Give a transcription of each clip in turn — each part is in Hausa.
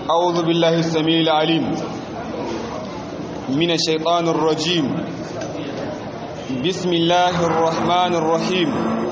أعوذ بالله السميع العليم من الشيطان الرجيم بسم الله الرحمن الرحيم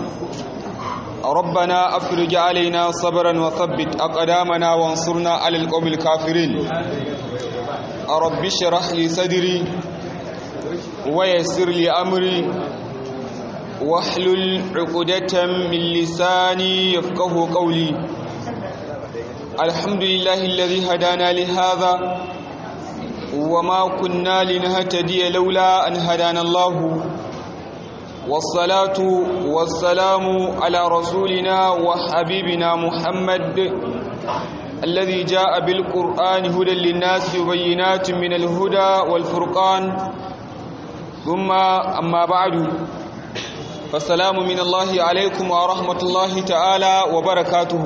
ربنا أفرج علينا صبرا وثبت أقدامنا وانصرنا على القوم الكافرين رب اشرح لي صدري ويسر لي أمري واحلل عقدة من لساني يفقه قولي الحمد لله الذي هدانا لهذا وما كنا لنهتدي لولا أن هدانا الله والصلاة والسلام على رسولنا وحبيبنا محمد الذي جاء بالقرآن هدى للناس وبينات من الهدى والفرقان ثم أما بعد فالسلام من الله عليكم ورحمة الله تعالى وبركاته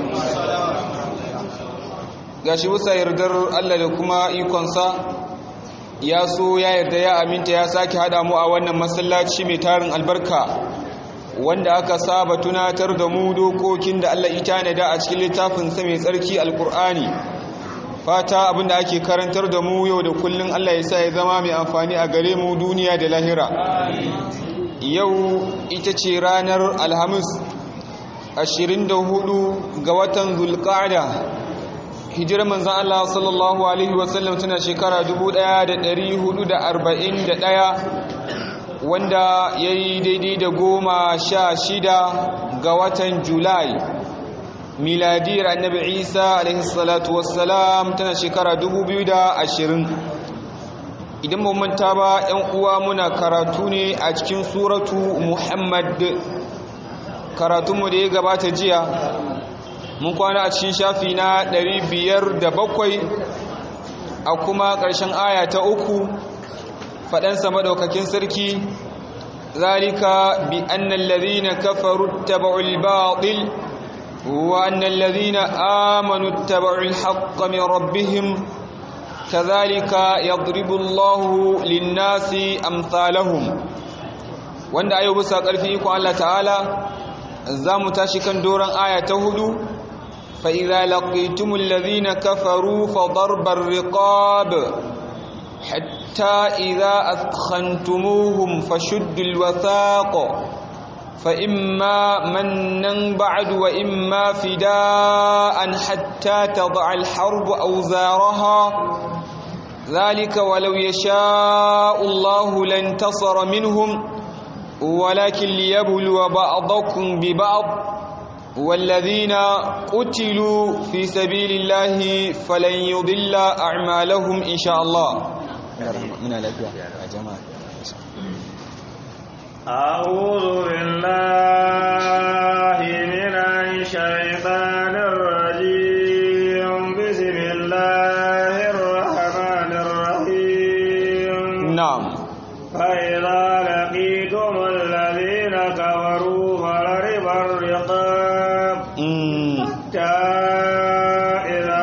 gashi bisa yardar Allah da kuma ikonsa ya so ya yarda ya aminta ya sake hada mu a wannan masallaci mai tarin albarka wanda aka saba tunatar da mu dokokin da Allah ita ne da a cikin littafin sa mai tsarki alkur'ani fata abinda ake karantar da mu yau da kullun Allah ya sa ya zama mai amfani a gare mu duniya da lahira yau ita ce ranar alhamis 24 ga watan zulqa'da hijirar manzan Allah sallallahu Alaihi wasallam tana shekara 1441 wanda ya yi daidai da goma sha shida ga watan julai miladiyar annabi isa alaihi salatu wassalam tana shekara 2020 idan manta ba yan uwa muna karatu ne a cikin suratu muhammad karatunmu da ya gabata jiya mun kwana a cikin shafi na 507 a kuma ƙarshen aya ta uku faɗansa maɗaukakin sarki zalika bi annal ladhina kafaru taba'ul batil wa annal ladhina amanu taba'ul haqqa min rabbihim kadhalika yadribu Allahu lin-nasi amsalahum wanda ayo bisa ƙarfi iko Allah ta'ala za mu tashi kan doron aya ta hudu فإذا لقيتم الذين كفروا فضرب الرقاب حتى إذا أثخنتموهم فشدوا الوثاق فإما منا بعد وإما فداء حتى تضع الحرب أوزارها ذلك ولو يشاء الله لانتصر منهم ولكن ليبلو بعضكم ببعض والذين قتلوا في سبيل الله فلن يضل أعمالهم إن شاء الله من الأبيع يا جماعة أعوذ بالله من الشيطان الرجيم بسم الله الرحمن الرحيم نعم فإذا لقيتم الذين كفروا فضرب الرقاب حتى إذا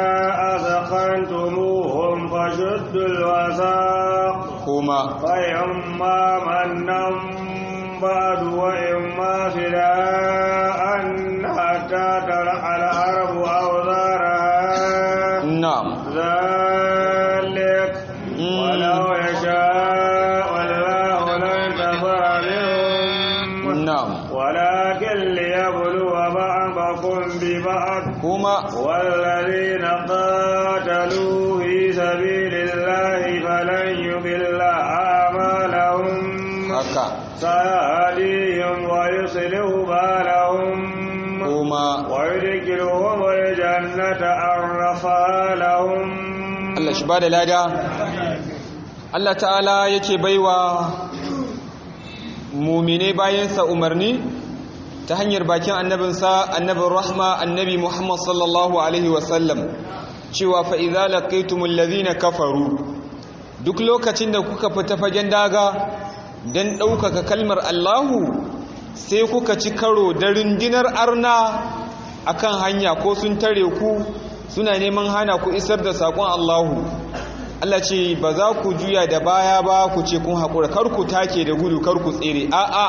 أثخنتموهم فشدوا الوثاق هما فإما منا بعد وإما فداء حتى تلح الحرب أوزارها نعم ذلك ولو يشاء الله لانتصر منهم نعم ولكن ليبلو بعضكم ببعض هما والذين قاتلوا في سبيل الله فلن يضل أعمالهم haka سيهديهم ويصلح بالهم هما ويدخلهم الجنة عرفها لهم Allah shi ba da lada Allah ta'ala yake baiwa mumine bayansa umarni ta hanyar bakin annabinsa annabin rahma annabi Muhammad sallallahu alaihi wasallam cewa fa idza laqaytumul ladhina kafaru duk lokacin da kuka fita fagen daga dan ɗaukaka kalmar Allahu sai kuka ci karo da rundunar arna akan hanya ko sun tare ku suna neman hana ku isar da saƙon Allahu Allah ce ba za ku juya da baya ba ku ce kun haƙura kar ku take da gudu kar ku tsere a'a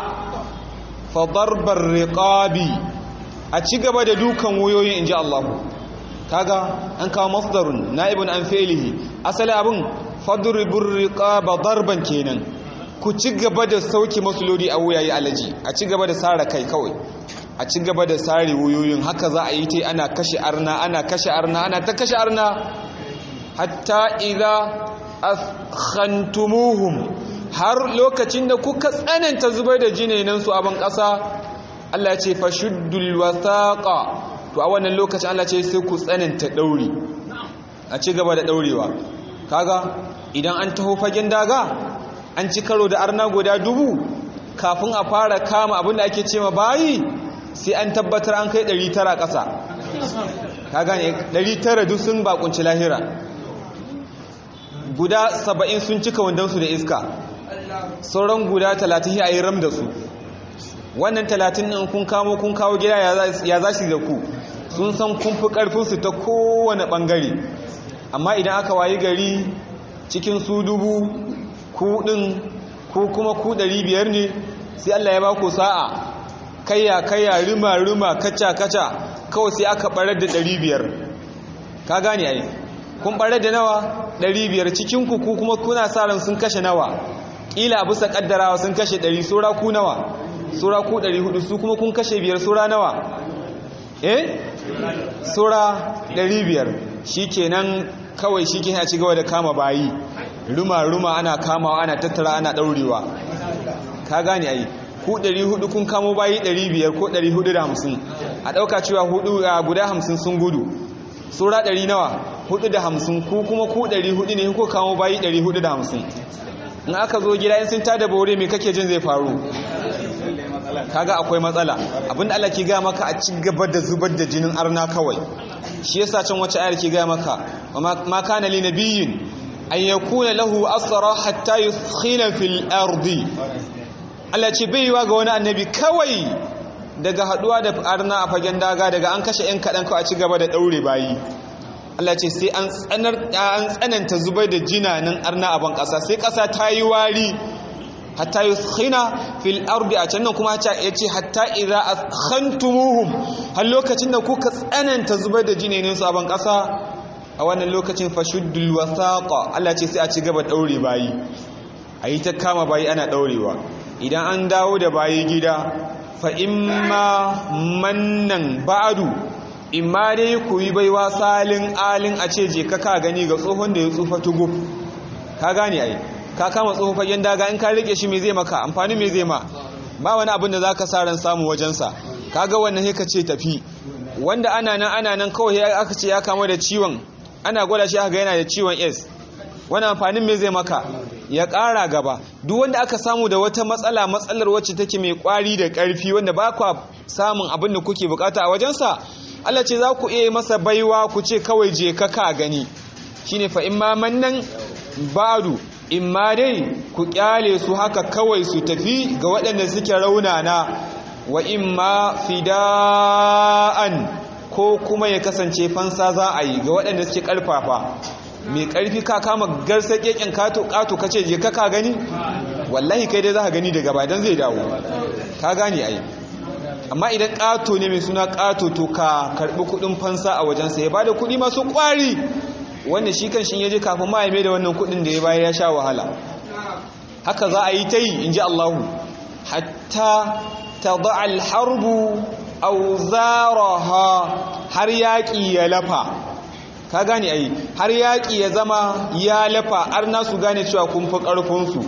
fa darbar riqabi a ci gaba da dukan wuyoyin inji Allahu kaga an kawo masdarun na'ibun an fi'lihi asali abin fadribur riqaba darban kenan ku ci gaba da sauki masulodi a wuyayi alaji a ci gaba da sara kai kawai a ci gaba da sare wuyoyin haka za a yi ta ana kashe arna ana kashe arna ana ta kashe arna hatta idza askhantumuhum har lokacin da kuka tsananta zubar da jinenan su a ban ƙasa Allah ya ce fashuddul wasaqa to a wannan lokacin Allah ce sai ku tsananta dauri a ci gaba da daurewa kaga idan an taho fagen daga an ci karo da arna guda dubu kafin a fara kama abinda ake ce ma bayi sai an tabbatar an kai 900 ƙasa ka gane 900 duk sun bakunci lahira guda 70 sun cika wandansu da iska sauran guda 30 a yi ram da su wannan 30 ɗin kun kamo kun kawo gida ya za shi da ku sun san kun fi ƙarfinsu ta kowane ɓangare amma idan aka wayi gari cikin su dubu kuɗin ko kuma ku ɗari biyar ne sai Allah ya ba ku sa'a kayya kayya rima rima kaca kaca kawai sai aka ɓarar da ɗari biyar ka gane ai kun ɓarar da nawa ɗari biyar cikin ku ku kuma kuna sa ran sun kashe nawa ƙila bisa ƙaddarawa sun kashe ɗari sura ku nawa sura ku ɗari hudu su kuma kun kashe biyar sura nawa eh sura ɗari biyar shi kenan kawai shi ke ci gaba da kama bayi ruma-ruma ana kamawa ana tattara ana ɗaurewa ka gane ai ku 400 kun kamo bayi 500 ko 450 a ɗauka cewa hudu a guda 50 sun gudu sura 100 nawa 450 ku kuma ku 400 ne ko kamo bayi 450 in aka zo gida in sun tada bore me kake jin zai faru kaga akwai matsala abinda Allah ke ga maka a ci gaba da zubar da jinin arna kawai shi yasa can wace ayar ke ga maka ma kana li nabiyyin an yakuna lahu asra hatta yuskhina fil ardi Allah ce bai yiwa ga wani annabi kawai daga haduwa da arna a fagen daga daga an kashe yan kadan kawai a ci gaba da daure bayi Allah ce sai an tsanar an tsananta zubar da jinanin arna a ban kasa sai kasa ta yi wari hatta yuskhina fil ardi a can nan kuma ya ce hatta idza askhantumuhum har lokacin da kuka tsananta zubar da jinanin su a ban kasa a wannan lokacin fashuddul wasaqa Allah ce sai a ci gaba daure bayi ayi ta kama bayi ana daurewa idan an dawo da bayi gida fa imma mannan ba'du imma dai ku yi baiwa salin alin a ce je ka ka gani ga tsohon da ya tsufa tugub ka gane ai ka kama tsohon fagen daga in ka rike shi me zai maka amfani me zai ma ba wani abin da zaka sa ran samu wajensa kaga wannan sai ka ce tafi wanda ana nan ana nan kawai aka ce ya kama da ciwon ana gwada shi aka yana da ciwon S wani amfanin me zai maka ya ƙara gaba duk wanda aka samu da wata matsala matsalar wacce take mai ƙwari da ƙarfi wanda ba kwa samun abin da kuke bukata a wajensa Allah ce za ku iya masa baiwa ku ce kawai je ka ka gani shine fa imma mannan badu imma dai ku kyale su haka kawai su tafi ga waɗanda suke raunana wa imma fida'an ko kuma ya kasance fansa za a yi ga waɗanda suke ƙarfafa mai ƙarfi ka kama garsa ƙeƙen ƙato ka ce je ka ka gani wallahi kai dai za ka gani daga bayan zai dawo ka gane ai amma idan ƙato ne mai suna ƙato to ka karɓi kuɗin fansa a wajensa ya bada kuɗi masu ƙwari wanda shi kan shi ya je kafin ma ya mai da wannan kuɗin da ya bayar ya sha wahala haka za a yi ta yi in ji Allahu hatta ta da'al harbu auzaraha har yaƙi ya lafa ka gane ai har yaƙi ya zama ya lafa har nasu gane cewa kun fi ƙarfinsu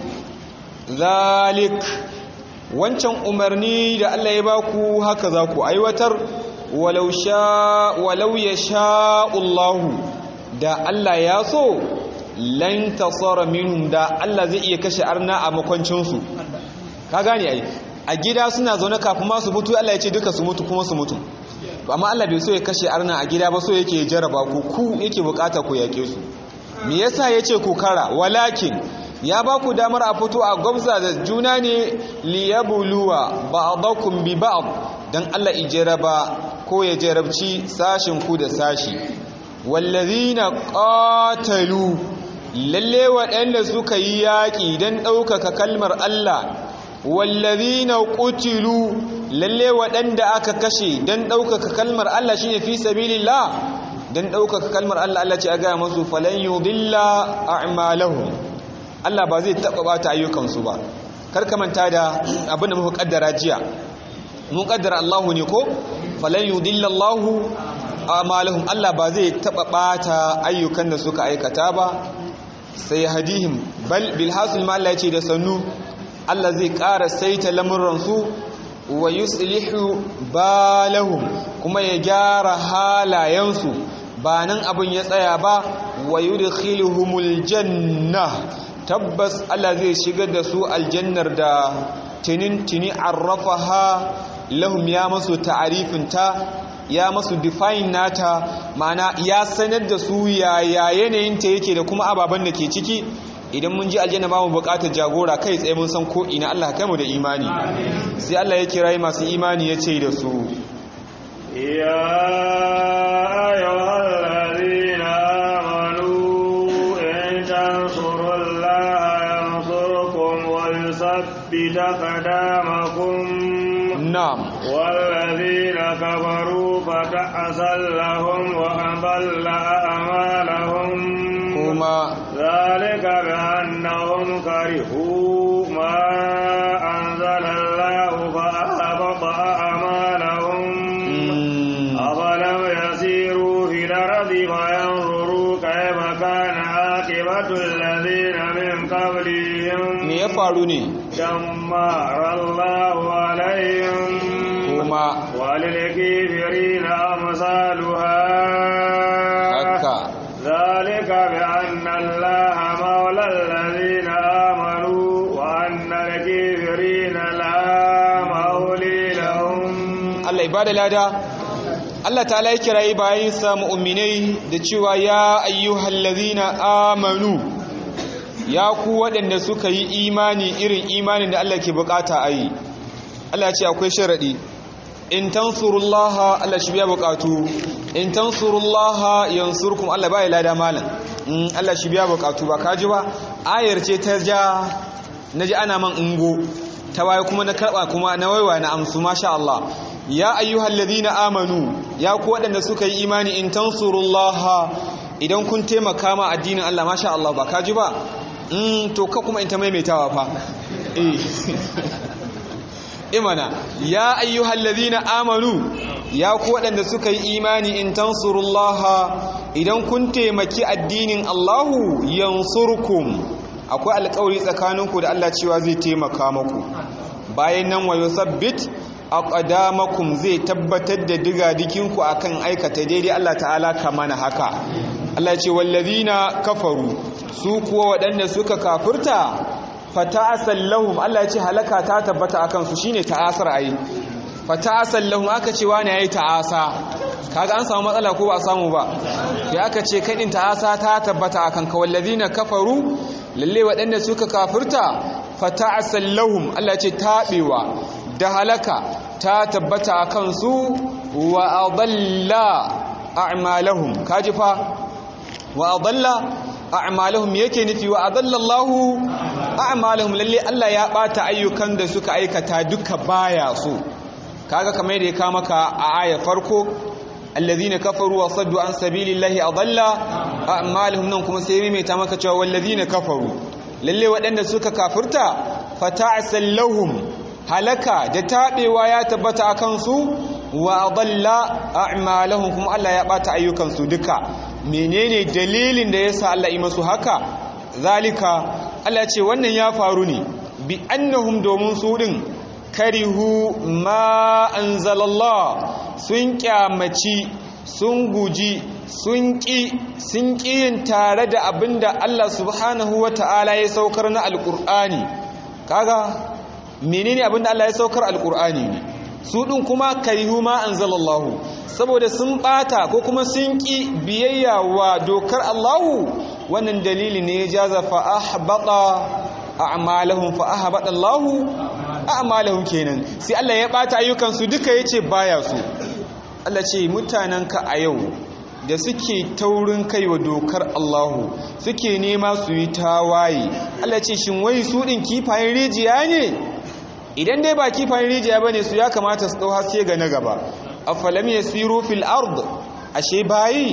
zalik wancan umarni da Allah ya baku haka za ku aiwatar walau sha walau ya sha'ullahu da Allah ya so lan tasara minhum da Allah zai iya kashe arna a makwancinsu ka gane ai a gida suna zaune kafin ma su mutu Allah ya ce duka su mutu kuma su mutu amma Allah bai so ya kashe arna a gida ba so yake jaraba ku ku yake bukata ku yake su me yasa yace ku kara walakin ya ba ku damar a fito a gwamza da juna ne liyabluwa ba'dakum bi ba'd dan Allah ijaraba ko ya jarabci sashin ku da sashi wallazina qatalu lalle waɗanda suka yi yaƙi dan ɗaukaka kalmar Allah wallazina qutilu lalle waɗanda aka kashe dan ɗaukaka kalmar Allah shine fi sabilillah dan ɗaukaka kalmar Allah Allah ce a gaya masu falan yudilla a'malahum Allah ba zai taɓa bata ayyukansu ba kar ka manta da abin da muka kaddara jiya mun kaddara Allahu ne ko falan yudilla Allahu a'malahum Allah ba zai taɓa bata ayyukan da suka aikata ba sai hadihim bal bil hasil ma Allah ya ce da sannu Allah zai ƙara saita lamuransu wa yuslihu balahum kuma ya gyara halayensu ba nan abin ya tsaya ba wa yudkhiluhumul janna tabbas Allah zai shigar da su aljannar da tinin tini arrafaha lahum ya masu ta'arifin ta ya masu define nata ma'ana ya sanar da su yaya yanayin ta yake da kuma ababen da ke ciki idan mun ji aljanna ba mu bukatar jagora kai tsaye mun san ko ina Allah kai mu da imani sai Allah ya kira masu imani ya ce da su ya ayyuhal ladina amanu in tansurullaha yansurkum wa yuthabbit aqdamakum na'am والذين كفروا فتعسل لهم وأضل أعمالهم kuma ذلك بأنهم كرهوا ما أنزل الله فأحبط أعمالهم mm, أفلم يسيروا في الأرض فينظروا كيف كان عاقبة الذين من قبلهم me ya faru ne دمر الله عليهم kuma وللكافرين أمثالها haka ذلك بأن الله مولى الذين آمنوا وأن الكافرين لا مولي لهم Allah ibada lada Allah ta'ala ya kirayi bayinsa mu'minai da cewa ya ayyuhal ladhina amanu ya ku waɗanda suka yi imani irin imanin da Allah ke bukata a yi Allah ya ce akwai sharadi in tansurullaha Allah shi biya bukatu in tansurullaha yansurkum Allah bai lada malam in Allah shi biya bukatu ba kaji ba ayar ce ta ja naji ana man ungo ta waye kuma na karba kuma na waiwa na amsu masha Allah ya ayyuhal ladina amanu ya ku waɗanda suka yi imani in tansurullaha idan kun taimaka ma addinin Allah masha Allah ba kaji ba mm to ka kuma in ta maimaitawa fa eh imana ya ayyuhal ladina amanu ya ku waɗanda suka yi imani in tansurullaha idan kun taimaki addinin Allahu yansurkum akwai alƙawari tsakaninku da Allah cewa zai taimaka maku bayan nan wa yusabbit aqdamakum zai tabbatar da digadikinku akan aikata daidai Allah ta'ala kamana haka Allah ce wallazina kafaru su kuwa waɗanda suka kafirta fata'asal lahum Allah ya ce halaka ta tabbata akan su shine ta'asar ayi fata'asal lahum aka ce wani yayi ta'asa kaga an samu matsala ko ba a samu ba ya aka ce kadin ta'asa ta tabbata akan ka wallazina kafaru lalle waɗanda suka kafirta fata'asal lahum Allah ya ce tabewa da halaka ta tabbata akan su wa adalla a'malahum kaji fa wa adalla a'malahum yake nufi wa adallallahu a'malahum lalle Allah ya bata ayyukan da suka aikata duka baya so kaga kamar yadda ya ka maka a aya farko alladhina kafaru wa saddu an sabilillahi adalla a'malahum nan kuma sai mai ta maka cewa walladhina kafaru lalle waɗanda suka kafirta fata'sal lahum halaka da tabewa ya tabbata akan su wa adalla a'malahum kuma Allah ya bata ayyukan su duka menene dalilin da yasa Allah yi masu haka zalika Allah ce wannan ya faru ne bi annahum domin su din karihu ma anzalallah sun kyamaci sun guji sun ƙi sun yin tare da abinda Allah subhanahu wata'ala ya saukar na alƙur'ani kaga menene abinda Allah ya saukar alƙur'ani ne su ɗin kuma karihu ma anzalallahu saboda sun ɓata ko kuma sun ƙi biyayya wa dokar Allahu wannan dalili ne ya jaza fa ahbata a'malahum fa ahbata Allahu a'malahum kenan sai Allah ya ɓata ayyukan su duka yace baya su Allah ce mutanenka a yau da suke taurin kai wa dokar Allahu suke nema su yi tawaye Allah ce shin wai su ɗin kifayen rijiya ne idan dai ba kifayen rijiya ba ne su ya kamata su ɗau haske ga na gaba afalam yasiru fil ard ashe bayi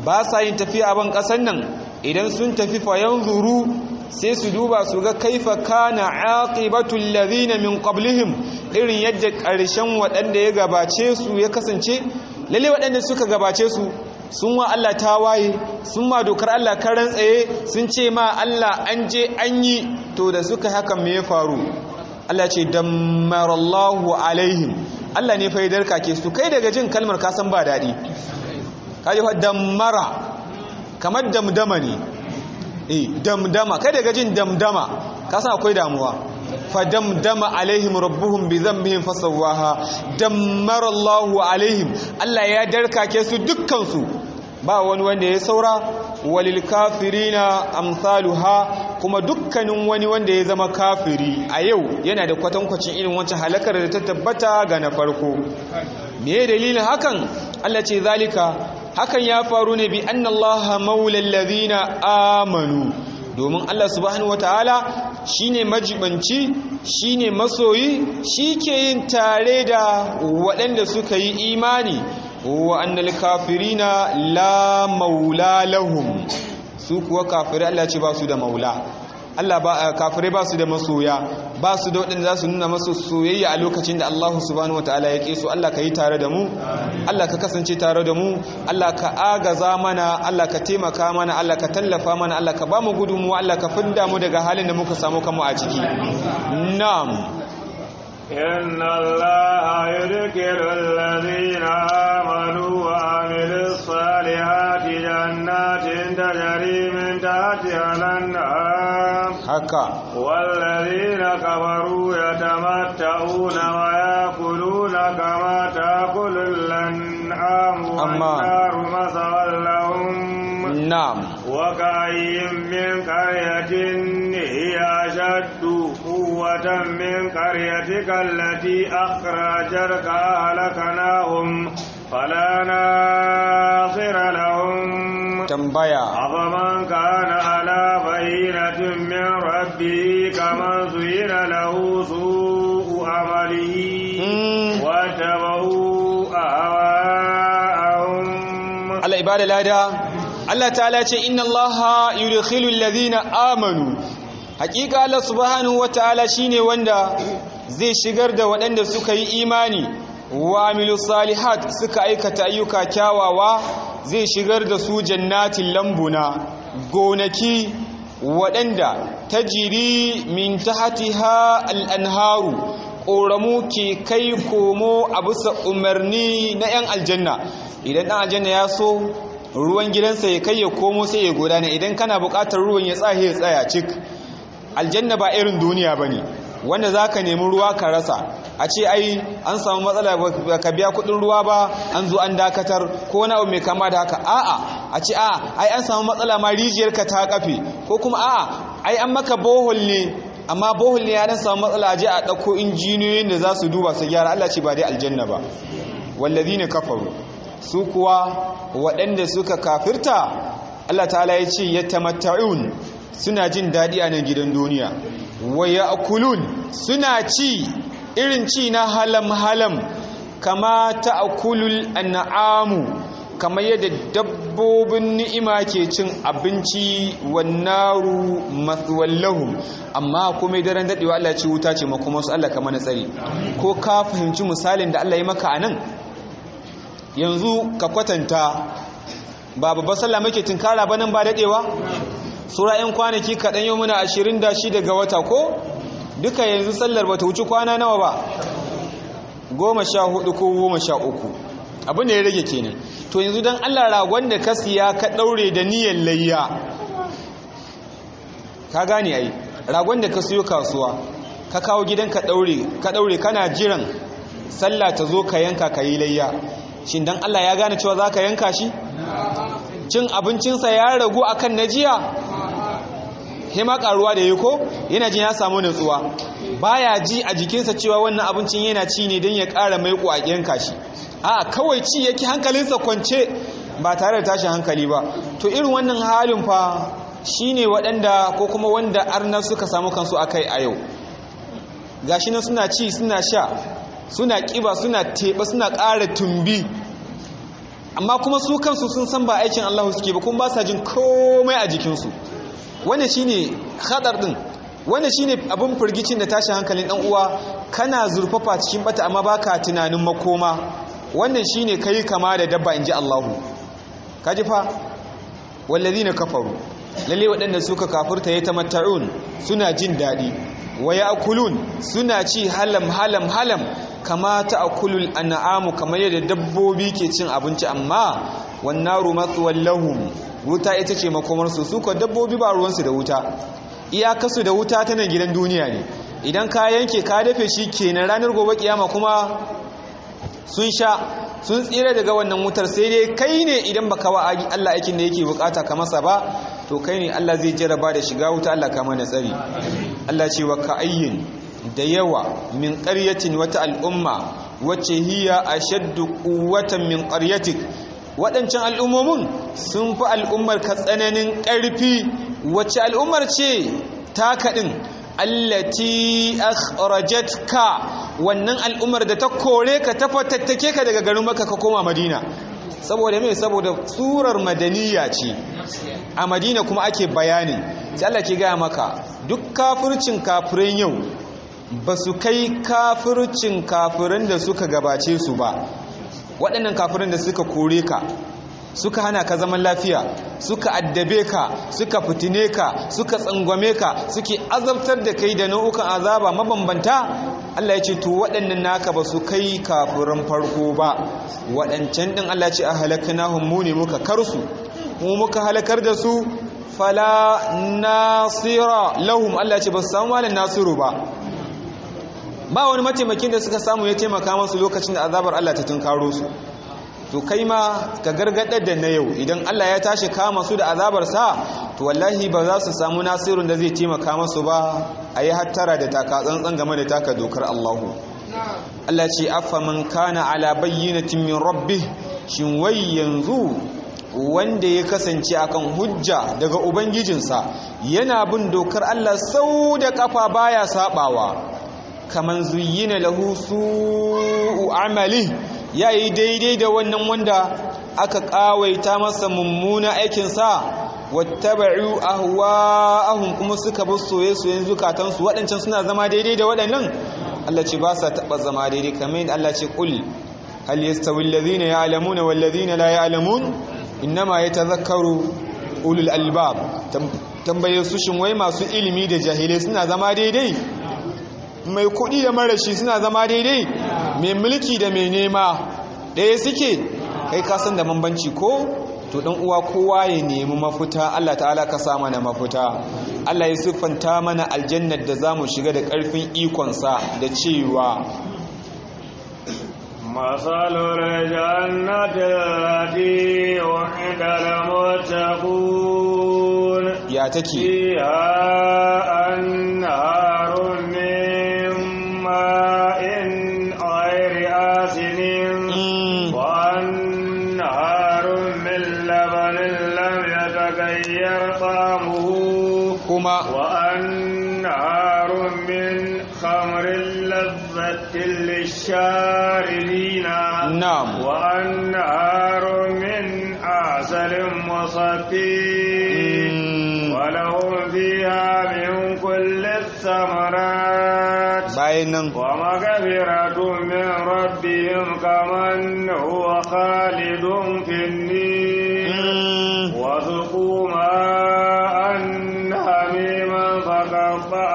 ba sa yin tafiya a ban ƙasan nan idan sun tafi fayan zuru sai su duba su ga kaifa kana aqibatul ladhina min qablihim irin yadda ƙarshen waɗanda ya gabace su ya kasance lalle waɗanda suka gabace su sun wa Allah tawaye sun ma dokar Allah karan tsaye sun ce ma Allah an je an yi to da suka haka me ya faru Allah ce dammarallahu alaihim Allah ne fa ya darkake su kai daga jin kalmar ka san ba daɗi kaji fa dammara kamar damdama ne eh damdama kai daga jin damdama ka san akwai damuwa fa damdama alaihim rabbuhum bi dhanbihim fasawaha dammara Allahu alaihim Allah ya darkake su dukkan su ba wani wanda ya saura walil kafirina amsaluha kuma dukkanin wani wanda ya zama kafiri a yau yana da kwatankwacin irin wancan halakar da ta tabbata ga na farko me dalilin hakan Allah ce zalika hakan ya faru ne bi annallaha maulal ladina amanu domin Allah subhanahu wataala shine majibanci shine masoyi shike yin tare da waɗanda suka yi imani wa annal kafirina la maula lahum su kuwa kafirai Allah ce ba su da maula Allah ba kafirai ba su da masoya ba su da waɗanda za su nuna masu soyayya a lokacin da Allah subhanahu wataala ya ƙe su Allah ka yi tare da mu Allah ka kasance tare da mu Allah ka agaza mana Allah ka taimaka mana Allah ka tallafa mana Allah ka ba mu gudunmu Allah ka fidda mu daga halin da muka samu kanmu a ciki na'am إن الله يذكر الذين آمنوا وعملوا الصالحات جنات تجري من تحتها الأنهار haka والذين كفروا يتمتعون ويأكلون كما تأكل الأنعام أما- والنار مثوى لهم na'am وكأي من قرية هي أشد قوة من قريتك التي أخرجتك أهلكناهم فلا ناصر لهم tambaya أفمن كان على بينة من ربه كمن زين له سوء عمله Mm. واتبعوا أهواءهم Allah ibada lada Allah ta'ala ce inna Allah yudkhilu alladhina amanu hakika Allah subhanahu wataala shine wanda zai shigar da waɗanda suka yi imani wa amilu salihat suka aikata ayyuka kyawawa zai shigar da su jannatin lambuna gonaki waɗanda tajiri min tahtiha al-anharu ƙoramu ke kai komo a bisa umarni na 'yan aljanna idan ɗan aljanna ya so ruwan gidansa ya kai ya komo sai ya gudana idan kana buƙatar ruwan ya tsaye ya tsaya cik aljanna ba irin duniya ba ne wanda za ka nemi ruwa ka rasa a ce ai an samu matsala ba ka biya kuɗin ruwa ba an zo an dakatar ko wani abu mai kama da haka a'a a ce a'a ai an samu matsala ma rijiyarka ta kafe ko kuma a'a ai an maka bohol ne amma bohol ne ya dan samu matsala a je a ɗauko injiniyoyin da za su duba su gyara Allah ce ba dai aljanna ba wallazina kafaru su kuwa waɗanda suka kafirta Allah ta'ala ya ce yatamatta'un suna jin daɗi a nan gidan duniya wa ya'kulun suna ci irin ci na halam halam kama ta'kulul an'amu kamar yadda dabbobin ni'ima ke cin abinci wannaru mathwallahum amma kuma daren dadewa Allah ce wuta ce makoma su Allah kamar na tsari ko ka fahimci misalin da Allah ya maka anan yanzu ka kwatanta ba babbar sallah muke tinkara ba nan ba dadewa sura yan kwanaki kaɗan yau muna 26 ga wata ko duka yanzu sallar bata wuce kwana nawa ba goma sha hudu ko goma sha uku abin da ya rage kenan to yanzu don allah ragon da ka siya ka ɗaure da niyyar layya ka gane ai ragon da ka siyo kasuwa ka kawo gidan ka ɗaure ka ɗaure kana jiran sallah ta zo ka yanka ka yi layya shin don allah ya gane cewa za ka yanka shi cin abincinsa ya ragu akan na jiya hima karuwa da yi ko yana jin ya samu nutsuwa baya ji a jikinsa cewa wannan abincin yana ci ne don ya ƙara mai a yanka shi a kawai ci yake hankalinsa kwance ba tare da tashin hankali ba to irin wannan halin fa shine waɗanda ko kuma wanda arna suka samu kansu a kai a yau gashi nan suna ci suna sha suna ƙiba suna teɓa suna ƙara tumbi amma kuma su kansu sun san ba aikin Allah suke ba kuma ba sa jin komai a jikinsu wannan shine hadar din wannan shine abin firgicin da tashin hankalin dan uwa kana zurfafa cikin bata amma baka tunanin makoma wannan shine kai kama da dabba inji Allahu kaji fa wallazina kafaru lalle waɗanda suka kafirta yatamatta'un suna jin dadi wa ya'kulun suna ci halam halam halam kama ta'kulul an'amu kamar yadda dabbobi ke cin abinci amma wan naru mathwal lahum wuta ita ce makomar su suka dabbobi ba ruwansu da wuta iyakasu da wuta ta nan gidan duniya ne idan ka yanke ka dafe shi kenan ranar gobe kiyama kuma sun sha sun tsira daga wannan wutar sai dai kai ne idan baka wa Allah aikin da yake bukata ka masa ba to kai ne Allah zai jarraba da shiga wuta Allah kama na tsari Allah ce wa ka'ayyin da yawa min qaryatin wata al'umma wacce hiya ashaddu quwwatan min qaryatik waɗancan al'ummomin sun fi al'ummar ka tsananin ƙarfi wacce al'ummar ce ta kaɗin allati akhrajatka wannan al'ummar da ta kore ka ta fatattake ka daga garin maka ka koma madina saboda mai saboda surar madaniya ce a madina kuma ake bayani sai Allah ke gaya maka duk kafircin kafirin yau ba su kai kafircin kafirin da suka gabace su ba waɗannan kafirin da suka kore ka suka hana ka zaman lafiya suka addabe ka suka fitine ka suka tsangwame ka suke azabtar da kai da nau'ukan azaba mabambanta Allah ya ce to waɗannan naka ba su kai kafirin farko ba waɗancan ɗin Allah ya ce a halakanahum mu ne muka karsu mu muka halakar da su fala nasira lahum Allah ya ce ba su samu malin nasiru ba ba wani mataimakin da suka samu ya taimaka masu lokacin da azabar Allah ta tunkaro su to kai ma ka gargadar da na yau idan Allah ya tashi kama su da azabarsa to wallahi ba za su samu nasirun da zai taimaka masu ba a yi hattara da taka tsantsan game da taka dokar Allahu Allah ce afa man kana ala bayyinatin min rabbih shin wai yanzu wanda ya kasance akan hujja daga ubangijinsa yana bin dokar Allah sau da kafa baya sabawa kaman zuyyina lahu su'u amali yayi daidai da wannan wanda aka kawaita masa mummuna aikin sa wattaba'u ahwa'ahum kuma suka bi soye-soyen zukatansu waɗancan suna zama daidai da waɗannan Allah ce ba sa taɓa zama daidai kamar yadda Allah ce kul hal yastawi alladhina ya'lamuna wal ladhina la ya'lamun innama yatadhakkaru ulul albab tambaye su shin wai masu ilimi da jahilai suna zama daidai mai kuɗi da marashi suna zama daidai mai mulki da mai nema ɗaya suke kai kasan da bambanci ko to dan uwa kowa ya nemi mafuta Allah ta'ala ka sa mana mafuta Allah ya siffanta mana aljannar da zamu shiga da ƙarfin ikonsa da cewa مثل الجنة التي وعد المتقون ya take فيها أنهار من ماء غير آسن Mm, وأنهار من لبن لم يتغير طعمه kuma وأنهار من خمر لذة للشاربين na'am وأنهار من عسل مصفي Mm, ولهم فيها من كل الثمرات bayan nan ومغفرة من ربهم كمن هو خالد في النير Mm, وذقوا ماء حميما فقطع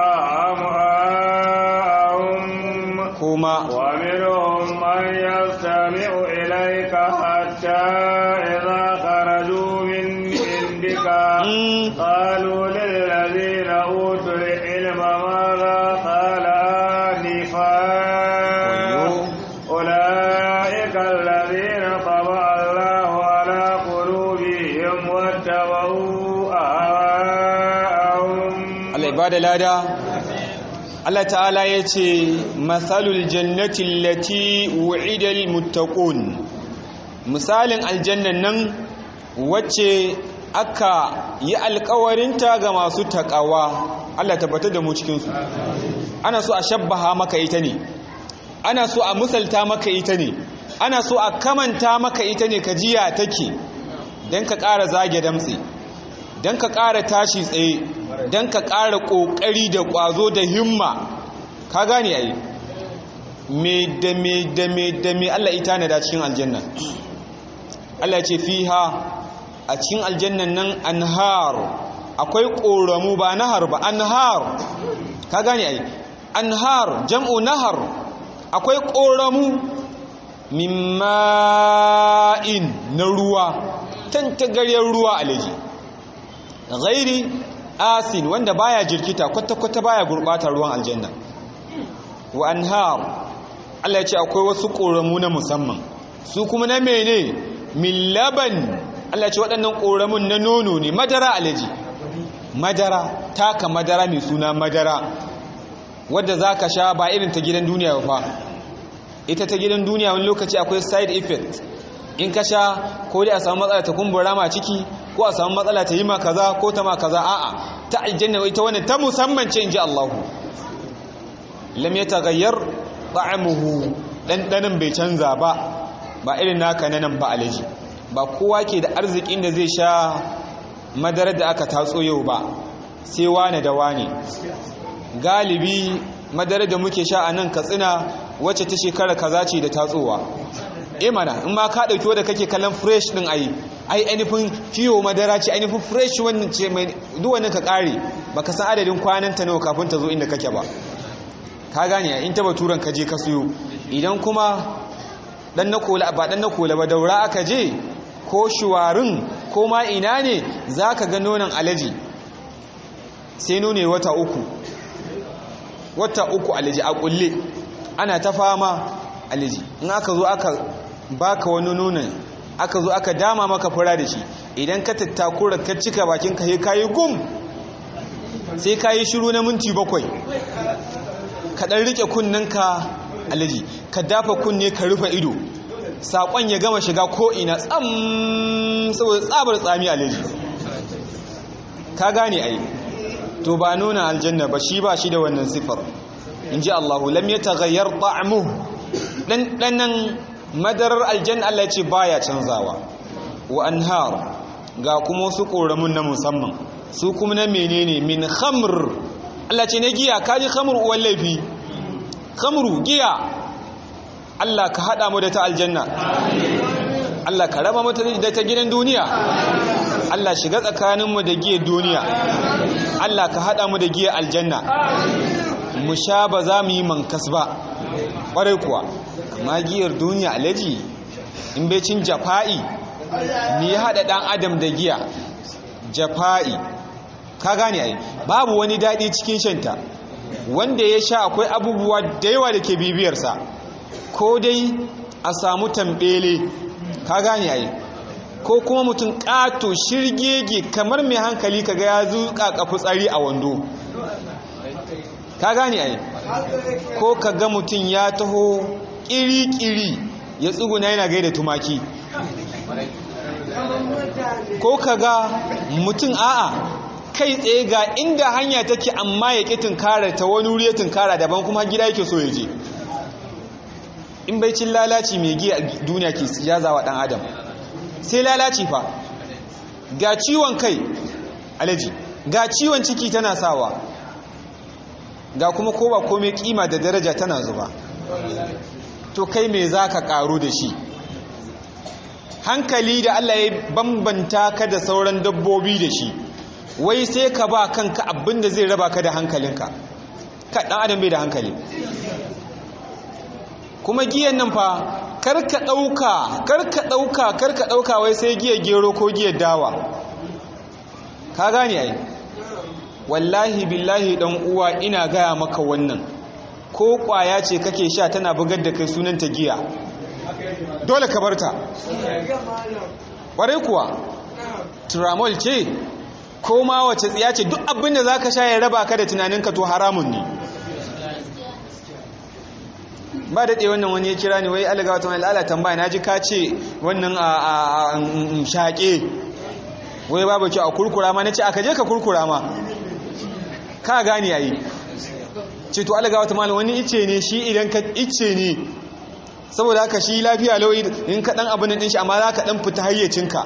أمعاءهم kuma ومنهم من يستمع إليك حتى إذا خرجوا من عندك Mm, قالوا للذين أوتوا العلم ماذا قال آنفا wayo أولئك الذين طبع الله على قلوبهم واتبعوا أهواءهم Allah ya bada lada Allah ta'ala ya ce matsalul jannati lati wu'idal muttaqun misalin aljannan nan wacce aka yi alkawarinta ga masu takawa Allah tabbatar da mu cikinsu ana so a shabbaha maka ita ne ana so a misalta maka ita ne ana so a kamanta maka ita ne ka jiya take don ka ƙara zage damtse don ka ƙara tashi tsaye don ka ƙara ƙoƙari da ƙwazo da himma ka gane ai me da me da me da me Allah ita na da cikin aljanna Allah ce fiha a cikin aljannan nan anhar akwai ƙoramu ba nahar ba anhar ka gane ai anhar jam'u nahar akwai ƙoramu mimma'in na ruwa tantagaryar ruwa alaji ghairi asin wanda baya jirkita kwata-kwata baya gurbata ruwan aljanna wa anhar Allah ya ce akwai wasu ƙoramu na musamman su kuma na mene min laban Allah ya ce waɗannan ƙoramun na nono ne madara alaji madara taka madara mai suna madara wadda za ka sha ba irin ta gidan duniya ba ita ta gidan duniya wani lokaci akwai side effect in ka sha ko dai a samu matsala ta kumbura ma ciki ko a samu matsala ta yi ma kaza ko ta ma kaza a'a ta aljanna ita wannan ta musamman ce inji Allah lam yataghayyar ta'amuhu dan bai canza ba ba irin naka nan ba alaji ba kowa ke da arzikin da zai sha madarar da aka tatso yau ba sai wane da wane galibi madarar da muke sha a nan katsina wacce ta shekara kaza ce da tatsowa e mana in ma ka dauki wadda kake kallon fresh din ai ai ainihin fiyo madara ce ainihin fresh wannan ce mai duk wannan ka kare baka san adadin kwanan ta nawa kafin ta zo inda kake ba ka gane in ta baturan ka je ka siyo idan kuma dan na kola ba dan na kola ba daura aka je ko shuwarin ko ma ina ne zaka ga nonon alaji sai nune wata uku wata uku alaji a kulle ana ta fama alaji in aka zo aka baka wani nonon aka zo aka dama maka fura da shi idan ka tattakura ka cika bakin ka sai kayi gum sai kayi shiru na minti bakwai ka dan rike ka alaji ka dafa kunne ka rufe ido sakon ya gama shiga ko ina tsam saboda tsabar tsami alaji ka gane ai to ba nuna aljanna ba shi ba shi da wannan sifar in ji Allahu lam ya tagayyar ta'amu ɗanɗanan madarar aljanna Allah ce baya canzawa wa anhar ga kuma wasu ƙoramun na musamman su kuma na menene min khamr Allah ce na giya kaji khamr uwan laifi khamru giya Allah ka haɗa mu da ta aljanna Allah ka raba mu da ta gidan duniya Allah shiga tsakaninmu da giyar duniya Allah ka haɗa mu da giyar aljanna mu sha ba za mu yi mankas ba ƙwarai kuwa amma giyar duniya alaji in bai cin jafa'i ni ya haɗa ɗan adam da giya jafa'i ka gane ai babu wani daɗi cikin shanta wanda ya sha akwai abubuwa da yawa da ke bibiyarsa ko dai a samu tambele ka gane ai ko kuma mutum ƙato shirgege kamar mai hankali kaga ya zuƙa kafi tsari a wando ka gane ai ko kaga mutum ya taho ƙiri-ƙiri ya tsuguna yana gaida tumaki ko kaga mutum a'a kai tsaye ga inda hanya take amma ya ƙi tunkara ta wani wuri ya tunkara daban kuma gida yake so ya je in bai cin lalaci mai giya duniya ke jazawa ɗan adam sai lalaci fa ga ciwon kai alaji ga ciwon ciki tana sawa ga kuma ko ba komai kima da daraja tana zuba to kai me za ka karu da shi hankali da Allah ya bambanta ka da sauran dabbobi da shi wai sai ka ba kanka abin da zai raba ka da hankalinka ka ɗan adam bai da hankali kuma giyan nan fa karka ɗauka karka ɗauka karka ɗauka wai sai giya gero ko giyar dawa ka gane ai wallahi billahi dan uwa ina gaya maka wannan ko kwaya ce kake sha tana bugar da kai sunanta giya dole ka barta ƙwarai kuwa turamol ce ko ma wace tsiya ce duk abin da za ka sha ya raba ka da tunaninka to haramun ne ba daɗe wannan wani ya kira ni wai alaga wata wani lalata tambaya na ji ka ce wannan a shaƙe wai babu kyau a kurkura ma na ce aka je ka kurkura ma ka gani yayi ce to alaga wata malam wani ice ne shi idan ka ice ne saboda haka shi lafiya lauyi in ka dan abin din shi amma za ka dan fita hayyacinka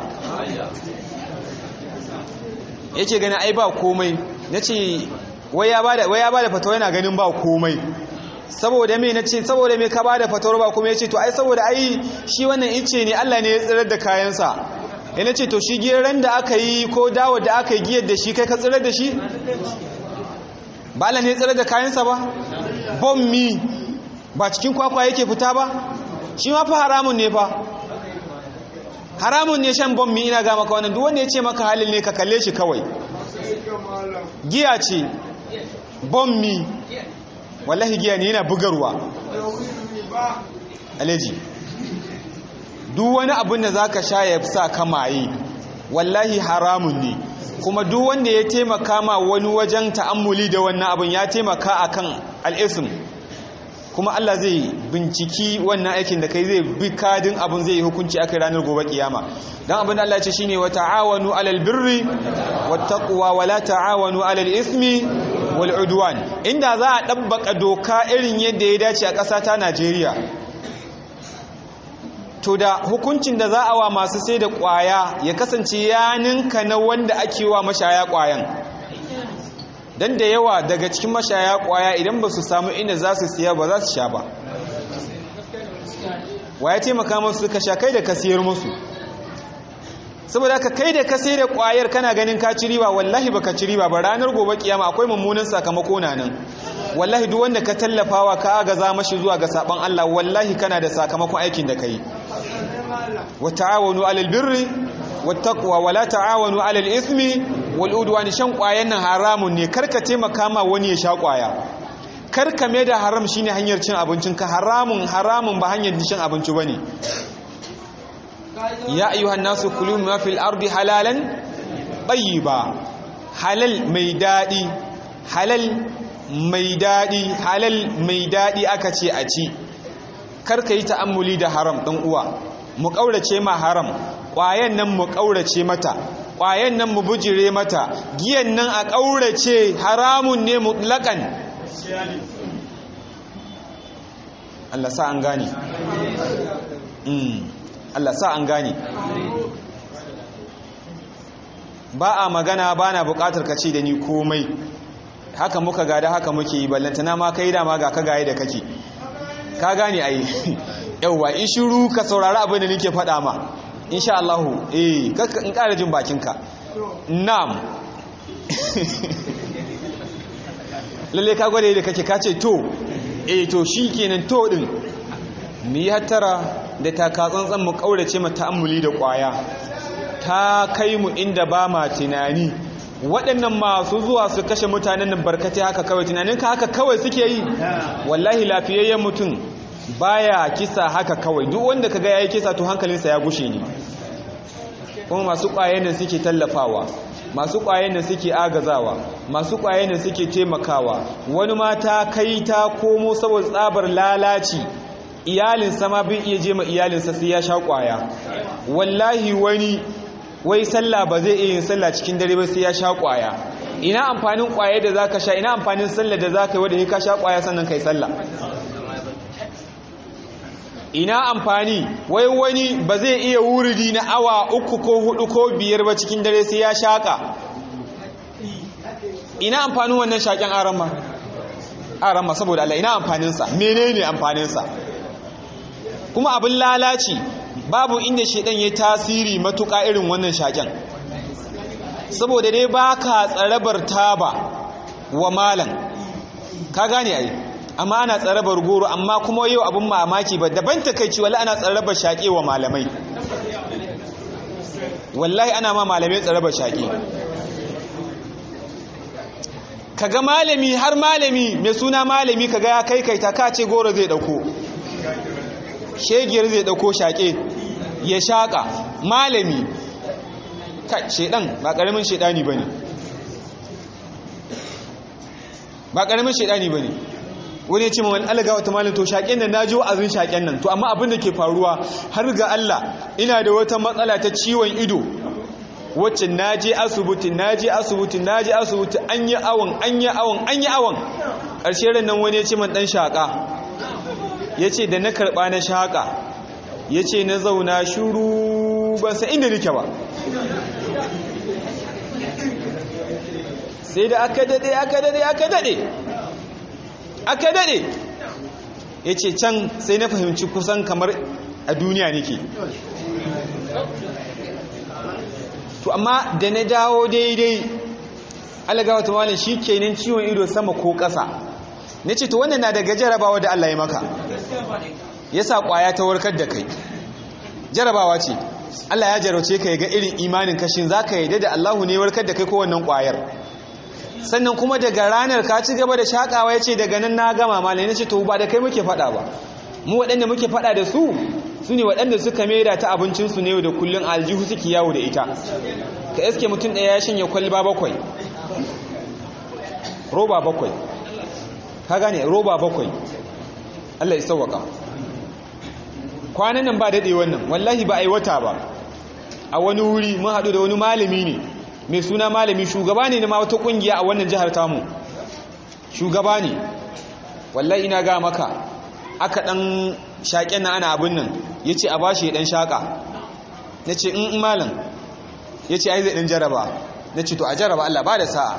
yake gani ai ba komai nace wai ya bada wai ya bada fatawa yana ganin ba komai saboda me nace saboda me ka bada fatawar ba komai yace to ai saboda ai shi wannan ice ne Allah ne ya tsirar da kayansa ya nace to shi geran da aka yi ko dawo da aka yi giyar da shi kai ka tsirar da shi ba Allah ne ya tsirar da kayansa ba bommi ba cikin kwakwa yake fita ba shi ma fa haramun ne fa haramun ne shan bommi ina ga maka wannan duk wanda ya ce maka halil ne ka kalle shi kawai giya ce bommi wallahi giya ne yana bugarwa aleji duk wani abin da za ka sha ya sa kamaye wallahi haramun ne kuma duk wanda ya taimaka ma wani wajen ta'ammuli da wannan abin ya taimaka akan al'isim kuma Allah zai binciki wannan aikin da kai zai bi kadin abin zai yi hukunci akai ranar gobe kiyama dan abin da Allah ya ce shine wa ta'awanu 'alal birri wat taqwa wa la ta'awanu 'alal ismi wal udwan inda za a dabbaka doka irin yadda ya dace a ƙasa ta Najeriya to da hukuncin da za a wa masu sai da ƙwaya ya kasance ya ninka na wanda ake wa mashaya ƙwayan don da yawa daga cikin mashaya kwaya idan ba su samu inda za su siya ba za su sha ba wa ya taimaka masu suka sha kai da ka siyar musu saboda ka kai da ka sai da kwayar kana ganin ka ci riba wallahi ba ka ci riba ba ranar gobe kiyama akwai mummunan sakamako na nan wallahi duk wanda ka tallafawa ka agaza mashi zuwa ga saban Allah wallahi kana da sakamakon aikin da kai wa ta'awanu 'alal birri wat taqwa wa la ta'awanu 'alal ismi wal udwan shan kwayan nan haramun ne karka taimaka ma wani ya sha kwaya karka mai da haram shine hanyar cin abincin ka haramun haramun ba hanyar cin abinci bane ya ayyuhan nasu kulu ma fil ardi halalan tayyiba halal mai dadi halal mai dadi halal mai dadi aka ce a ci karka yi ta'ammuli da haram dan uwa mu kaurace ma haram kwayan nan mu kaurace mata kwayan nan mu bujire mata giyan nan a kaurace haramun ne mutlakan Allah sa an gane Allah sa an gane ba a magana ba na bukatar ka ce da ni komai haka muka gada haka muke yi ballantana ma kai dama ga ka gaye da kake ka gane ai yauwa in shiru ka saurari abin da nake faɗa ma insha Allah eh in ƙara jin bakinka na'am lalle ka gwada da kake kace to eh to shikenan to din mu yi hattara da taka tsantsan mu kaurace mu ta'ammuli da kwaya ta kai mu inda ba ma tunani waɗannan masu zuwa su kashe mutanen nan barkatai haka kawai tunanin ka haka kawai suke yi wallahi lafiyayyen mutum baya kisa haka kawai duk wanda kaga yayi kisa to hankalinsa ya gushe ne kuma masu ƙwayen nan suke tallafawa masu ƙwayen nan suke agazawa masu ƙwayen nan suke taimakawa wani mata kai ta komo saboda tsabar lalaci iyalinsa ma bai iya je ma iyalinsa sai ya sha ƙwaya wallahi wani wai sallah ba zai iya yin sallah cikin dare ba sai ya sha ƙwaya ina amfanin ƙwaye da zaka sha ina amfanin sallah da zaka yi wanda ka sha ƙwaya sannan kai sallah ina amfani wai wani ba zai iya wuridi na awa uku ko hudu ko biyar ba cikin dare sai ya shaka ina amfanin wannan shaken aramma aramma saboda Allah ina amfaninsa menene amfaninsa kuma abin lalaci babu inda shedan ya tasiri matuƙa irin wannan shaken saboda dai baka tsarabar taba wa malam ka gane ai amma ana tsarabar goro amma kuma yau abin mamaki ba daban takaici wallahi ana tsarabar shaƙe wa malamai wallahi ana ma malamai tsarabar shaƙe kaga malami har malami mai suna malami kaga ya kai kaita ka ce goro zai dauko shegiyar zai dauko shaƙe ya shaƙa malami kai shedan ba ƙaramin shedani bane ba ƙaramin shedani bane wani ya ce mawani alaga wata malin to shaƙen nan na ji wa'azin shaƙen nan to amma abin da ke faruwa har ga Allah ina da wata matsala ta ciwon ido wacce na je asibiti na je asibiti na je asibiti an yi awon an yi awon an yi awon ƙarshe ran nan wani ya ce man ɗan shaƙa ya ce da na karɓa na shaƙa ya ce na zauna shuru ban sa inda nake ba sai da aka daɗe aka daɗe aka daɗe aka daɗe ya ce can sai na fahimci kusan kamar a duniya nake to amma da na dawo daidai alagawa ta malin shi kenan ciwon ido sama ko ƙasa na ce to wannan na daga jarabawa da Allah ya maka ya sa ƙwaya ta warkar da kai jarabawa ce Allah ya jarauce ka ya ga irin imanin kashin za ka yadda da Allahu ne warkar da kai ko wannan ƙwayar sannan kuma daga ranar ka ci gaba da shaƙawa ya ce daga nan na gama malin na ce to ba da kai muke faɗa ba mu waɗanda muke faɗa da su su ne waɗanda suka maida ta abincinsu ne da kullum aljihu suke yawo da ita ka iske mutum ɗaya ya shanye kwalba bakwai roba bakwai ka gane roba bakwai Allah ya sauwaka kwanan nan ba daɗe wannan wallahi ba a yi wata ba a wani wuri mun haɗu da wani malami ne mai suna malami shugaba ne na ma wata ƙungiya a wannan jihar tamu shugaba ne wallahi ina ga maka aka ɗan shaƙen na ana abin nan ya ce a ba shi ɗan shaƙa na ce in malam ya ce ai zai ɗan jaraba na ce to a jaraba Allah ba da sa'a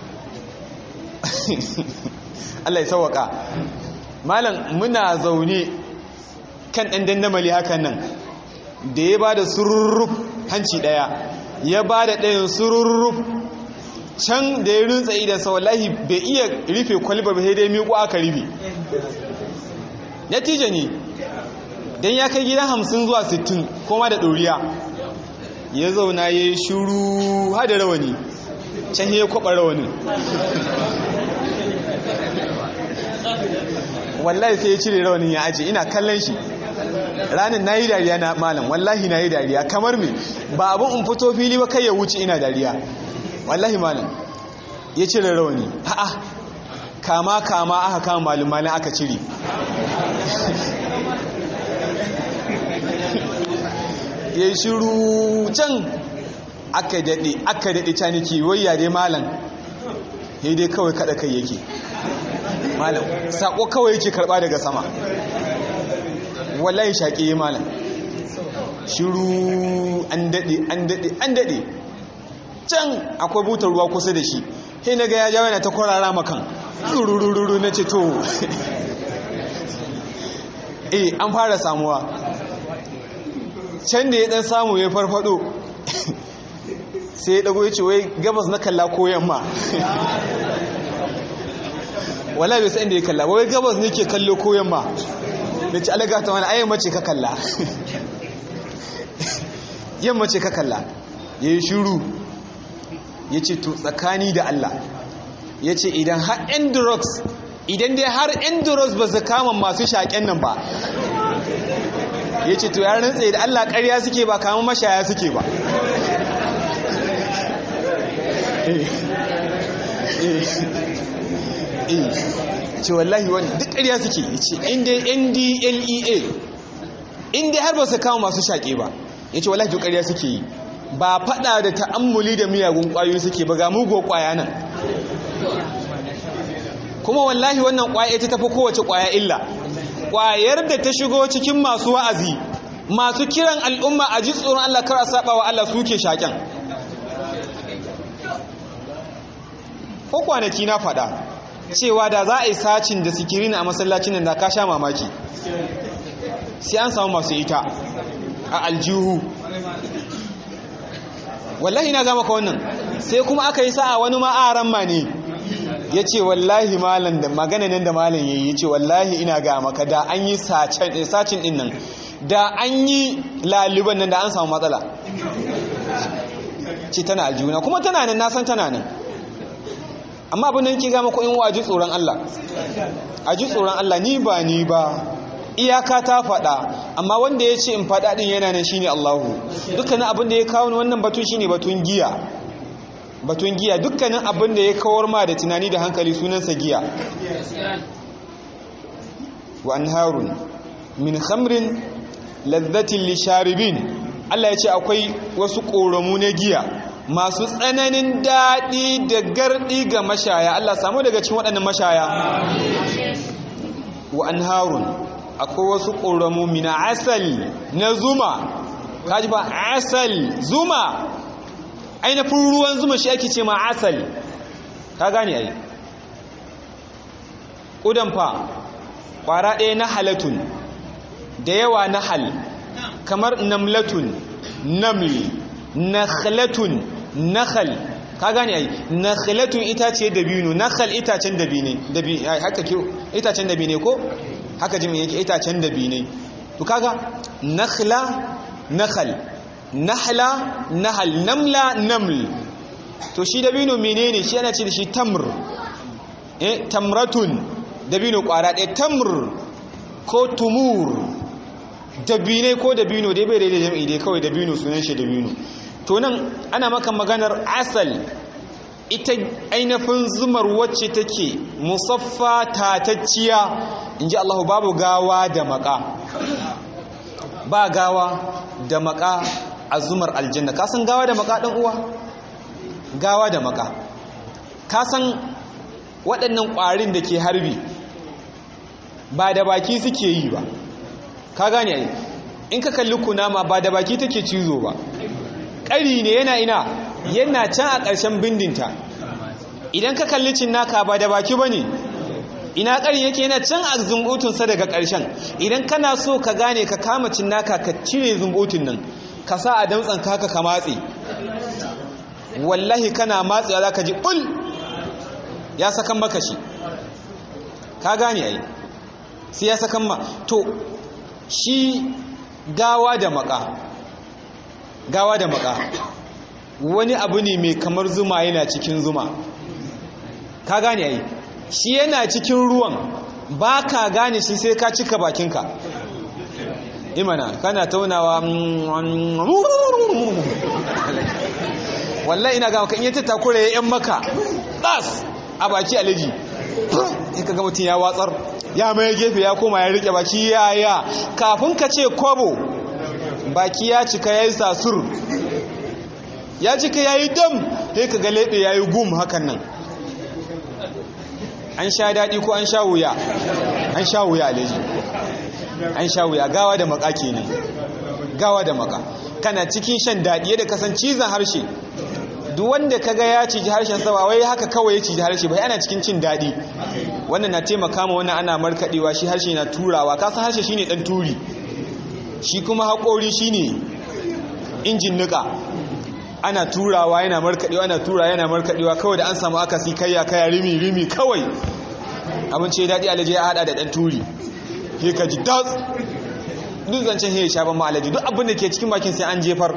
Allah ya sauwaka malam muna zaune kan ɗan dandamali hakan nan da ya ba da sururruf hanci ɗaya ya ba da ɗayan sururruf can da ya rintsa idansa wallahi bai iya rufe kwalbar ba sai dai miƙo aka rufe natija ne don ya kai gidan hamsin zuwa sittin koma da ɗoriya ya zauna ya yi shuru hada rawani can ya kwaɓa rawanin wallahi sai ya cire rawanin ya aje ina kallon shi ranin na yi dariya na malam wallahi na yi dariya kamar me ba abin in fito fili ba kai ya wuce ina dariya wallahi malam ya cire rawani ha'a kama kama aka kama malin malin aka cire ya yi shiru can aka daɗe aka daɗe caniki wayya dai malam ya dai kawai kaɗa kai yake malam saƙo kawai yake karɓa daga sama wallahi shaƙi ya malam shiru an daɗe an daɗe an daɗe can akwai butar ruwa kusa da shi sai na ga ya jawo yana ta kwarara makan rurururu na ce to eh an fara samuwa can da ya dan samu ya farfado sai ya dago ya ce wai gabas na kalla ko yamma wala bai san da ya kalla wai gabas ne ke kallo ko yamma da ci alaga ta wani ayyamma ce ka kalla yamma ce ka kalla ya yi shuru ya ce to tsakani da Allah ya ce idan har endrox idan dai har endrox ba su kama masu shaƙen nan ba ya ce to ya rantse da Allah ƙarya suke ba kama mashaya suke ba ce wallahi wani duk ƙarya suke ya ce inda ndlea inda har ba su kama masu shaƙe ba ya ce wallahi duk ƙarya suke yi ba faɗa da ta'ammuli da miyagun ƙwayoyi suke ba ga mugo ƙwaya nan kuma wallahi wannan ƙwaya ita tafi kowace ƙwaya illa ƙwayar da ta shigo cikin masu wa'azi masu kiran al'umma a ji tsoron Allah kar a saba wa Allah suke shaƙen ko kwanaki na faɗa cewa da za a yi sacin da sikirin a masallacin nan da ka sha mamaki sai an samu masu ita a aljihu wallahi na gama ka wannan sai kuma aka yi sa'a wani ma'aran ma ne ya ce wallahi malam da magana nan da malam ya yi ya ce wallahi ina ga maka da an yi sacin din nan da an yi laliban nan da an samu matsala ce tana aljihuna kuma tana nan nasan tana nan amma abin da yake gama ko in wa ji tsoron Allah a ji tsoron Allah ni ba ni ba iyaka ta faɗa amma wanda ya ce in faɗa ɗin yana nan shine Allahu dukkanin abin da ya kawo wannan batun shine batun giya batun giya dukkanin abin da ya kawar ma da tunani da hankali sunansa giya wa anharun min khamrin ladhatin lisharibin Allah ya ce akwai wasu ƙoramu na giya masu tsananin daɗi da garɗi ga mashaya Allah samu daga cikin waɗannan mashaya wa anharun akwai wasu ƙoramu mina asali na zuma kaji ba asali zuma ainihin ruwan zuma shi ake ce ma asali ka gane ai ƙudan fa ƙwara ɗaya na halatun da yawa na hal kamar namlatun namli nakhlatun nakhal ka gane ai nakhlatun itace dabino nakhal itacen dabine dabi haka ke itacen dabine ko haka jimi yake itacen dabine to kaga nakhla nakhal nahla nahal namla naml to shi dabino menene shi ana ce da shi tamr eh tamratun dabino kwara ɗaya tamr ko tumur dabine ko dabino dai bai daidai jam'i dai kawai dabino sunan shi dabino to nan ana maka maganar asal ita ainihin zumar wacce take musaffa tatacciya in ji Allah babu gawa da maka ba gawa da maka a zumar aljanna ka san gawa da maka ɗan uwa gawa da maka ka san waɗannan ƙwarin da ke harbi ba da baki suke yi ba ka gane ai in ka kalli kunama ba da baki take cizo ba ƙari ne yana ina yana can a ƙarshen bindinta idan ka kalli cinnaka ba da baki ba ne ina ƙari yake yana can a zumbutunsa daga ƙarshen idan kana so ka gane ka kama cinnaka ka cire zumbutun nan ka sa a damtsan kaka ka matse wallahi kana matsewa za ka ji ɓul ya sakan maka shi ka gane ai sai ya sakan ma to shi gawa da maka gawa da maka wani abu ne mai kamar zuma yana cikin zuma ka gane ai shi yana cikin ruwan ba ka gane shi sai ka cika bakinka imana kana taunawa wallahi ina ga maka in yi tattakura ya yan maka ɗas a baki alaji in ka ga mutum ya watsar ya mai gefe ya koma ya rike baki ya ya kafin ka ce kwabo baki ya cika ya yi sasur ya cika ya yi dam sai ka ga leɓe ya yi gum hakan nan an sha daɗi ko an sha wuya an sha wuya alaji an sha wuya gawa da maka kenan gawa da maka kana cikin shan daɗi yadda kasan cizon harshe duk wanda kaga ya ciji harshen sa ba wai haka kawai ya ciji harshe ba ana cikin cin daɗi wannan na taimaka ma wannan ana markaɗewa shi harshe na turawa kasan harshe shine ɗan turi shi kuma haƙori shine injin nika ana turawa yana markaɗewa ana turawa yana markaɗewa kawai da an samu akasi kayya kaya rimi rimi kawai abinci ya daɗi alaji ya haɗa da ɗan turi he ka ji das duk zancen he ya sha ban ma alaji duk abin da ke cikin bakin sai an jefar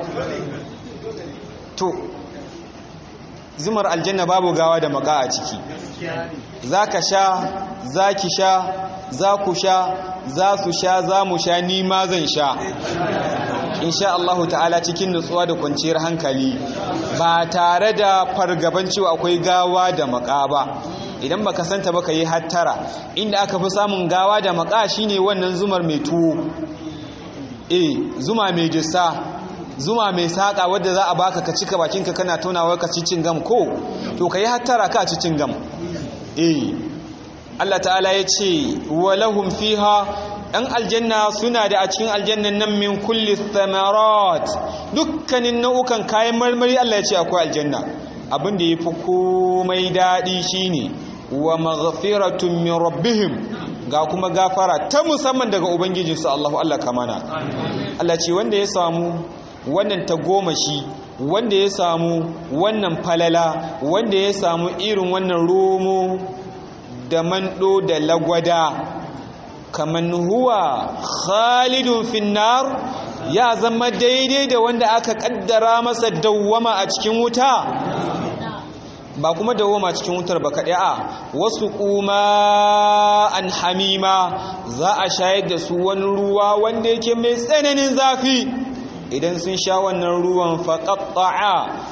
to zumar aljanna babu gawa da maka a ciki za ka sha za ki sha za ku sha za su sha za mu sha ni ma zan sha insha Allahu ta'ala cikin nutsuwa da kwanciyar hankali ba tare da fargaban cewa akwai gawa da maka ba idan baka santa baka yi hattara inda aka fi samun gawa da maka shine wannan zumar mai tuwo eh zuma mai jissa zuma mai saƙa wadda za a baka ka cika bakinka kana tonawa ka cicin gam ko to ka yi hattara ka cicin gam eh Allah ta'ala ya ce walahum fiha ɗan aljanna suna da a cikin aljannan nan min kulli thamarat dukkanin nau'ukan kayan marmari Allah ya ce akwai aljanna abin da ya fi komai daɗi shine wa maghfiratun min rabbihim ga kuma gafara ta musamman daga ubangijinsu Allahu Allah kamana Allah ce wanda ya samu wannan tagomashi wanda ya samu wannan falala wanda ya samu irin wannan romo da mando da lagwada kaman huwa khalidun finnar ya zama daidai da wanda aka kaddara masa dawwama a cikin wuta ba kuma dawwama cikin wutar ba kaɗai a wasu kuma an hamima za a shayar da su wani ruwa wanda yake mai tsananin zafi idan sun sha wannan ruwan faƙaƙa'a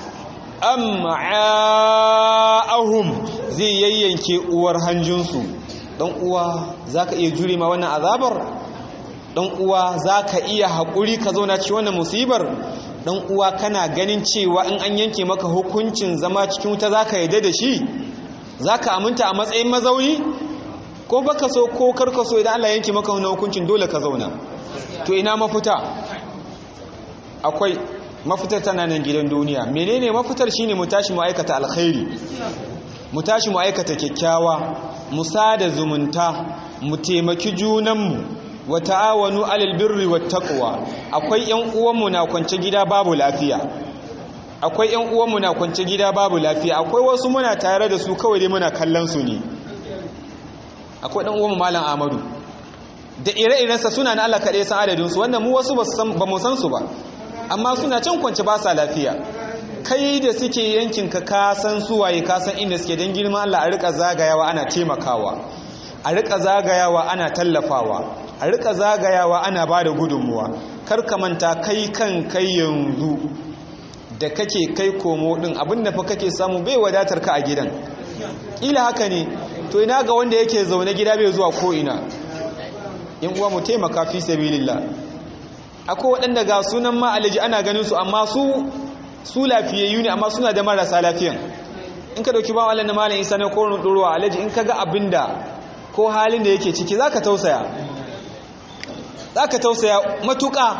am'a'ahum zai yayyanke uwar hanjinsu don uwa za ka iya jure ma wannan azabar don uwa za ka iya haƙuri ka zauna ci wannan musibar don uwa kana ganin cewa in an yanke maka hukuncin zama cikin wuta za ka yadda da shi za ka aminta a matsayin mazauni ko baka so ko karka so idan Allah yanke maka wannan hukuncin dole ka zauna to ina mafita akwai mafitar tana nan gidan duniya menene mafitar shine mu tashi mu aikata alkhairi mu tashi mu aikata kyakkyawa mu sada zumunta mu taimaki junanmu wa ta'awanu alal birri wat taqwa akwai ƴan uwanmu na kwance gida babu lafiya akwai ƴan uwanmu na kwance gida babu lafiya akwai wasu muna tare da su kawai dai muna kallon su ne akwai dan uwanmu malam Ahmadu da ire-irensa suna na Allah kaɗai san adadin su wanda mu wasu ba mu san su ba amma suna can kwance ba sa lafiya kai da suke yankin ka ka san su waye ka san inda suke dan girman Allah a rika zagayawa ana taimakawa a rika zagayawa ana tallafawa a rika zagayawa ana ba da gudunmuwa kar ka manta kai kan kai yanzu da kake kai komo din abinda fa kake samu bai wadatar ka a gidan ila haka ne to ina ga wanda yake zaune gida bai zuwa ko ina yan uwa mu taimaka fi sabilillah akwai waɗanda ga sunan ma alaji ana ganin su amma su su lafiyayyu ne amma suna da marasa lafiyan in ka dauki ba Allah na malam Isa ne ko ruwa alaji in ka ga abinda ko halin da yake ciki zaka tausaya zaka tausaya matuƙa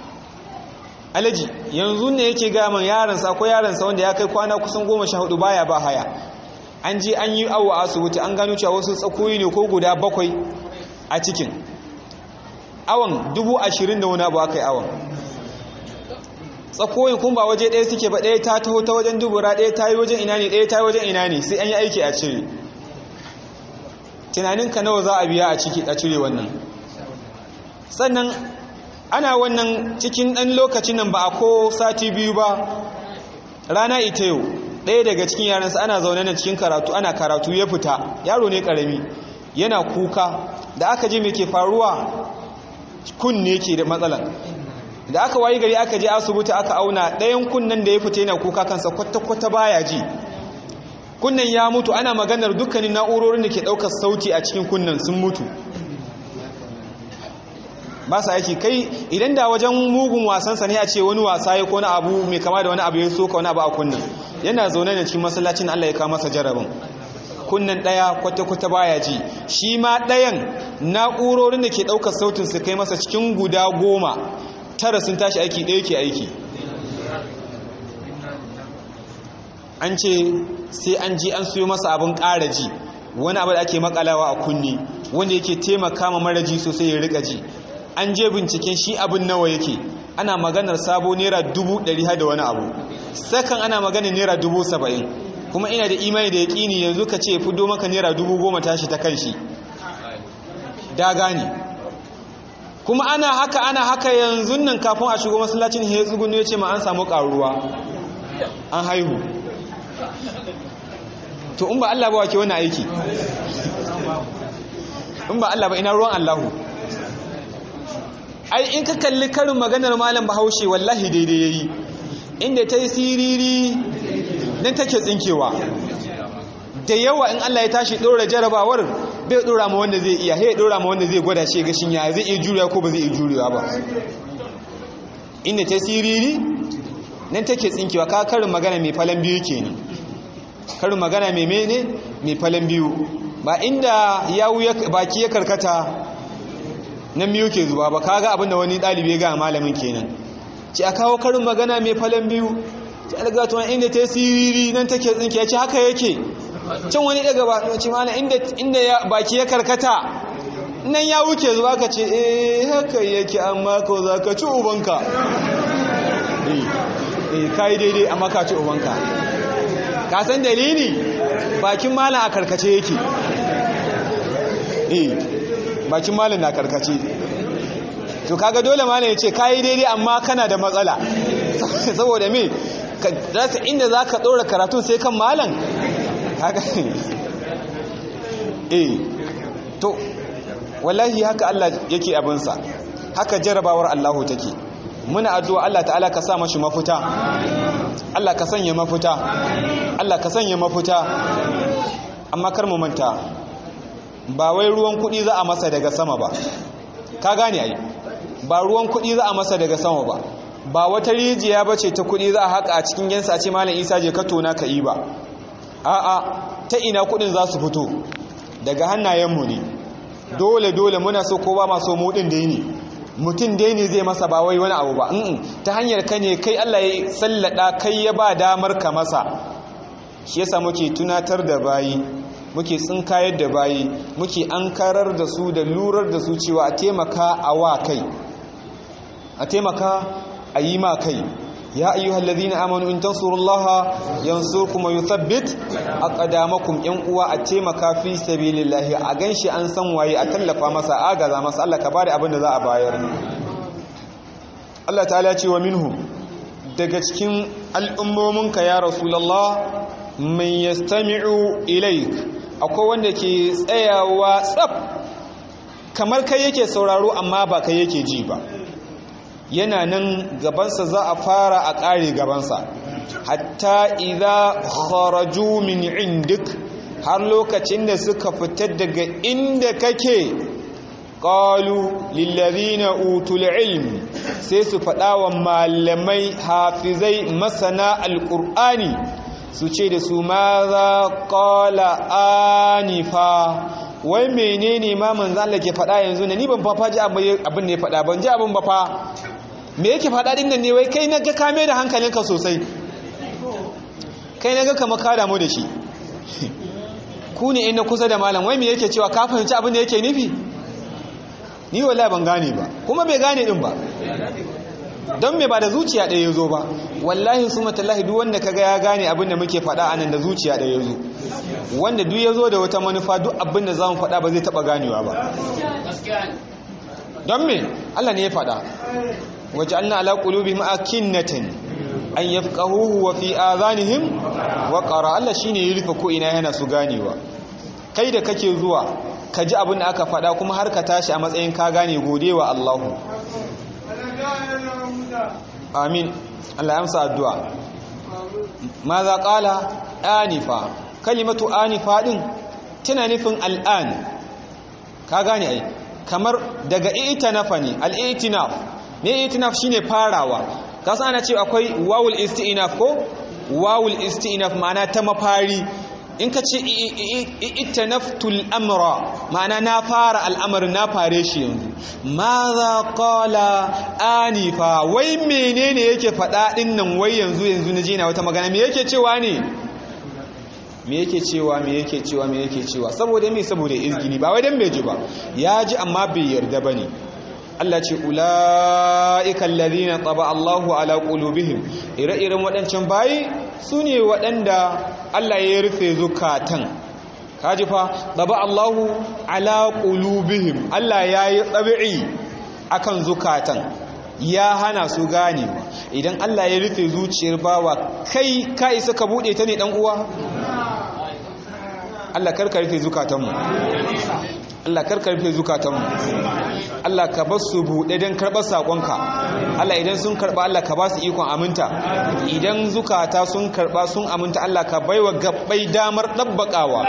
alaji yanzu ne yake ga man yaransa ko yaransa wanda ya kai kwana kusan goma sha hudu baya ba haya an je an yi awo a asibiti an gano cewa wasu tsakoyi ne ko guda bakwai a cikin awon dubu ashirin da wani abu aka yi awon tsakoyin kun ba waje ɗaya suke ba ɗaya ta taho ta wajen dubura ɗaya ta yi wajen ina ne ɗaya ta yi wajen ina ne sai an yi aiki a cire tunaninka nawa za a biya a ciki a cire wannan sannan ana wannan cikin ɗan lokacin nan ba a ko sati biyu ba rana ita yau ɗaya daga cikin yaransa ana zaune na cikin karatu ana karatu ya fita yaro ne ƙarami yana kuka da aka ji mai ke faruwa kunne ke da matsalan da aka wayi gari aka je asibiti aka auna ɗayan kunnen da ya fita yana kuka kansa kwata-kwata baya ji kunnen ya mutu ana maganar dukkanin na'urorin da ke ɗaukar sauti a cikin kunnen sun mutu ba sa aiki kai idan da wajen mugun wasansa ne a ce wani wasa ya kone abu mai kama da wani abu ya soka wani abu a kunnen yana zaune da cikin masallacin Allah ya kawo masa jarabin kunnen ɗaya kwata-kwata baya ji shi ma ɗayan na'urorin da ke ɗaukar sautin su kai masa cikin guda goma tara sun tashi aiki ɗaya ke aiki an ce sai an ji an siyo masa abin ƙara ji wani abu da ake makalawa a kunni wanda yake taimaka ma mara ji sosai ya rika ji an je binciken shi abin nawa yake ana maganar sabo naira dubu ɗari da wani abu sakan ana maganar naira dubu saba'in kuma ina da imani da yaƙini yanzu ka ce fi maka naira dubu goma tashi ta kan shi da gane kuma ana haka ana haka yanzu nan kafin a shigo masallacin ya tsugunu ya ce ma an samu ƙaruwa an haihu to in ba Allah ba wake wani aiki in ba Allah ba ina ruwan Allahu ai in ka kalli karin maganar malam bahaushe wallahi daidai yayi inda ta yi siriri nan take tsinkewa da yawa in Allah ya tashi ɗora jarabawar bai ɗora ma wanda zai iya ya ɗora ma wanda zai gwada shi gashin ya zai iya juriya ko ba zai iya juriya ba inda ta siriri nan take tsinkewa ka karin magana mai falon biyu kenan karin magana mai mene mai falon biyu ba inda yawu baki ya karkata nan biyu ke zuwa ba kaga abinda wani ɗalibi ga malamin kenan ce a kawo karin magana mai falon biyu ce algatuwan inda ta siriri nan take tsinke ya ce haka yake can wani daga ba ce mana inda baki ya karkata nan ya wuce zuwa ka ce eh haka yake amma ko za ka ci ubanka eh ka yi daidai amma ka ci ubanka ka san dalili bakin malam a karkace yake eh bakin malam na karkace to kaga dole malam ya ce ka yi daidai amma kana da matsala saboda me rasa inda za ka ɗora karatun sai kan malam haka eh to wallahi haka Allah yake abinsa haka jarabawar Allahu take muna addu'a Allah ta'ala ka sa mashi mafuta Allah ka sanya mafuta Allah ka sanya mafuta amma kar mu manta ba wai ruwan kuɗi za a masa daga sama ba ka gane ai ba ruwan kuɗi za a masa daga sama ba ba wata rijiya bace ta kuɗi za a haka a cikin yansa a ce malam Isa je ka tona ka yi ba a'a ta ina kuɗin za su fito daga hannayenmu ne dole dole muna so ko ba ma so mu din dai ne mutum dai ne zai masa ba wai wani abu ba ta hanyar ka ne kai Allah ya sallada kai ya ba damar ka masa shi yasa muke tunatar da bayi muke tsinkayar da bayi muke ankarar da su da lurar da su cewa a taimaka a wa kai a taimaka a yi ma kai ya ayyuhal ladhina amanu in tansurullaha yansurkum wa yuthabbit aqdamakum yan uwa a taimaka fi sabilillahi a ganshi an san waye a tallafa masa agaza masa Allah ka bada abin da za a bayar Allah ta'ala ce wa minhum daga cikin al'ummominka ya rasulullah man yastami'u ilaik akwai wanda ke tsayawa tsaf kamar kai yake sauraro amma ba kai yake ji ba yana nan gabansa za a fara a ƙare gabansa hatta idza kharaju min indik har lokacin da suka fita daga inda kake qalu lillazina utul ilm sai su faɗa wa malamai hafizai masana alqur'ani su ce da su ma za qala anifa wai menene ma manzo Allah ke faɗa yanzu ne ni ban fa ji abin ne faɗa ban ji abin ba fa me yake faɗa ɗin nan ne wai kai na ga kame da hankalinka sosai kai na ga kama ka damu da shi ku ne ina kusa da malam wai me yake cewa ka fahimci abin da yake nufi ni wallahi ban gane ba kuma bai gane din ba don me ba da zuciya ɗaya ya zo ba wallahi su matallahi duk wanda kaga ya gane abin da muke faɗa a nan da zuciya ɗaya ya zo wanda duk ya zo da wata manufa duk abin da za mu faɗa ba zai taɓa ganewa ba don me Allah ne ya faɗa وجعلنا على قلوبهم أكنة أن يفقهوه وفي آذانهم وقرا Allah shine ya rufe ko ina yana su ganewa kai da kake zuwa ka ji abin da aka faɗa kuma har ka tashi a matsayin ka gane godewa Allahu amin Allah ya amsa addu'a maza qala anifa kalimatu anifa din tana nufin al'an ka gane ai kamar daga i'tinafa ne al-i'tinaf me itinaf shine farawa kasan ana ce akwai wawul isti'naf ko wawul isti'naf ma'ana ta mafari in ka ce itanaftul amra ma'ana na fara al'amarin na fare shi yanzu ma za qala anifa wai menene yake faɗa ɗin nan wai yanzu yanzu na jina wata magana me yake cewa ne me yake cewa me yake cewa me yake cewa saboda me saboda izgini ba wai dan bai ji ba ya ji amma bai yarda bane Allah ce ula'ika alladhina taba Allahu ala qulubihim ire-iren waɗancan bayi sune waɗanda Allah ya rufe zukatan kaji fa taba Allahu ala qulubihim Allah yayi tsabi'i akan zukatan ya hana su ganewa idan Allah ya rufe zuciyar bawa kai ka isa ka bude ta ne dan uwa Allah karka rufe zukatanmu Allah karka rufe zukatanmu Allah ka bar su buɗe don karɓar saƙonka Allah idan sun karɓa Allah ka ba su ikon aminta idan zukata sun karɓa sun aminta Allah ka baiwa gabbai damar ɗabbaƙawa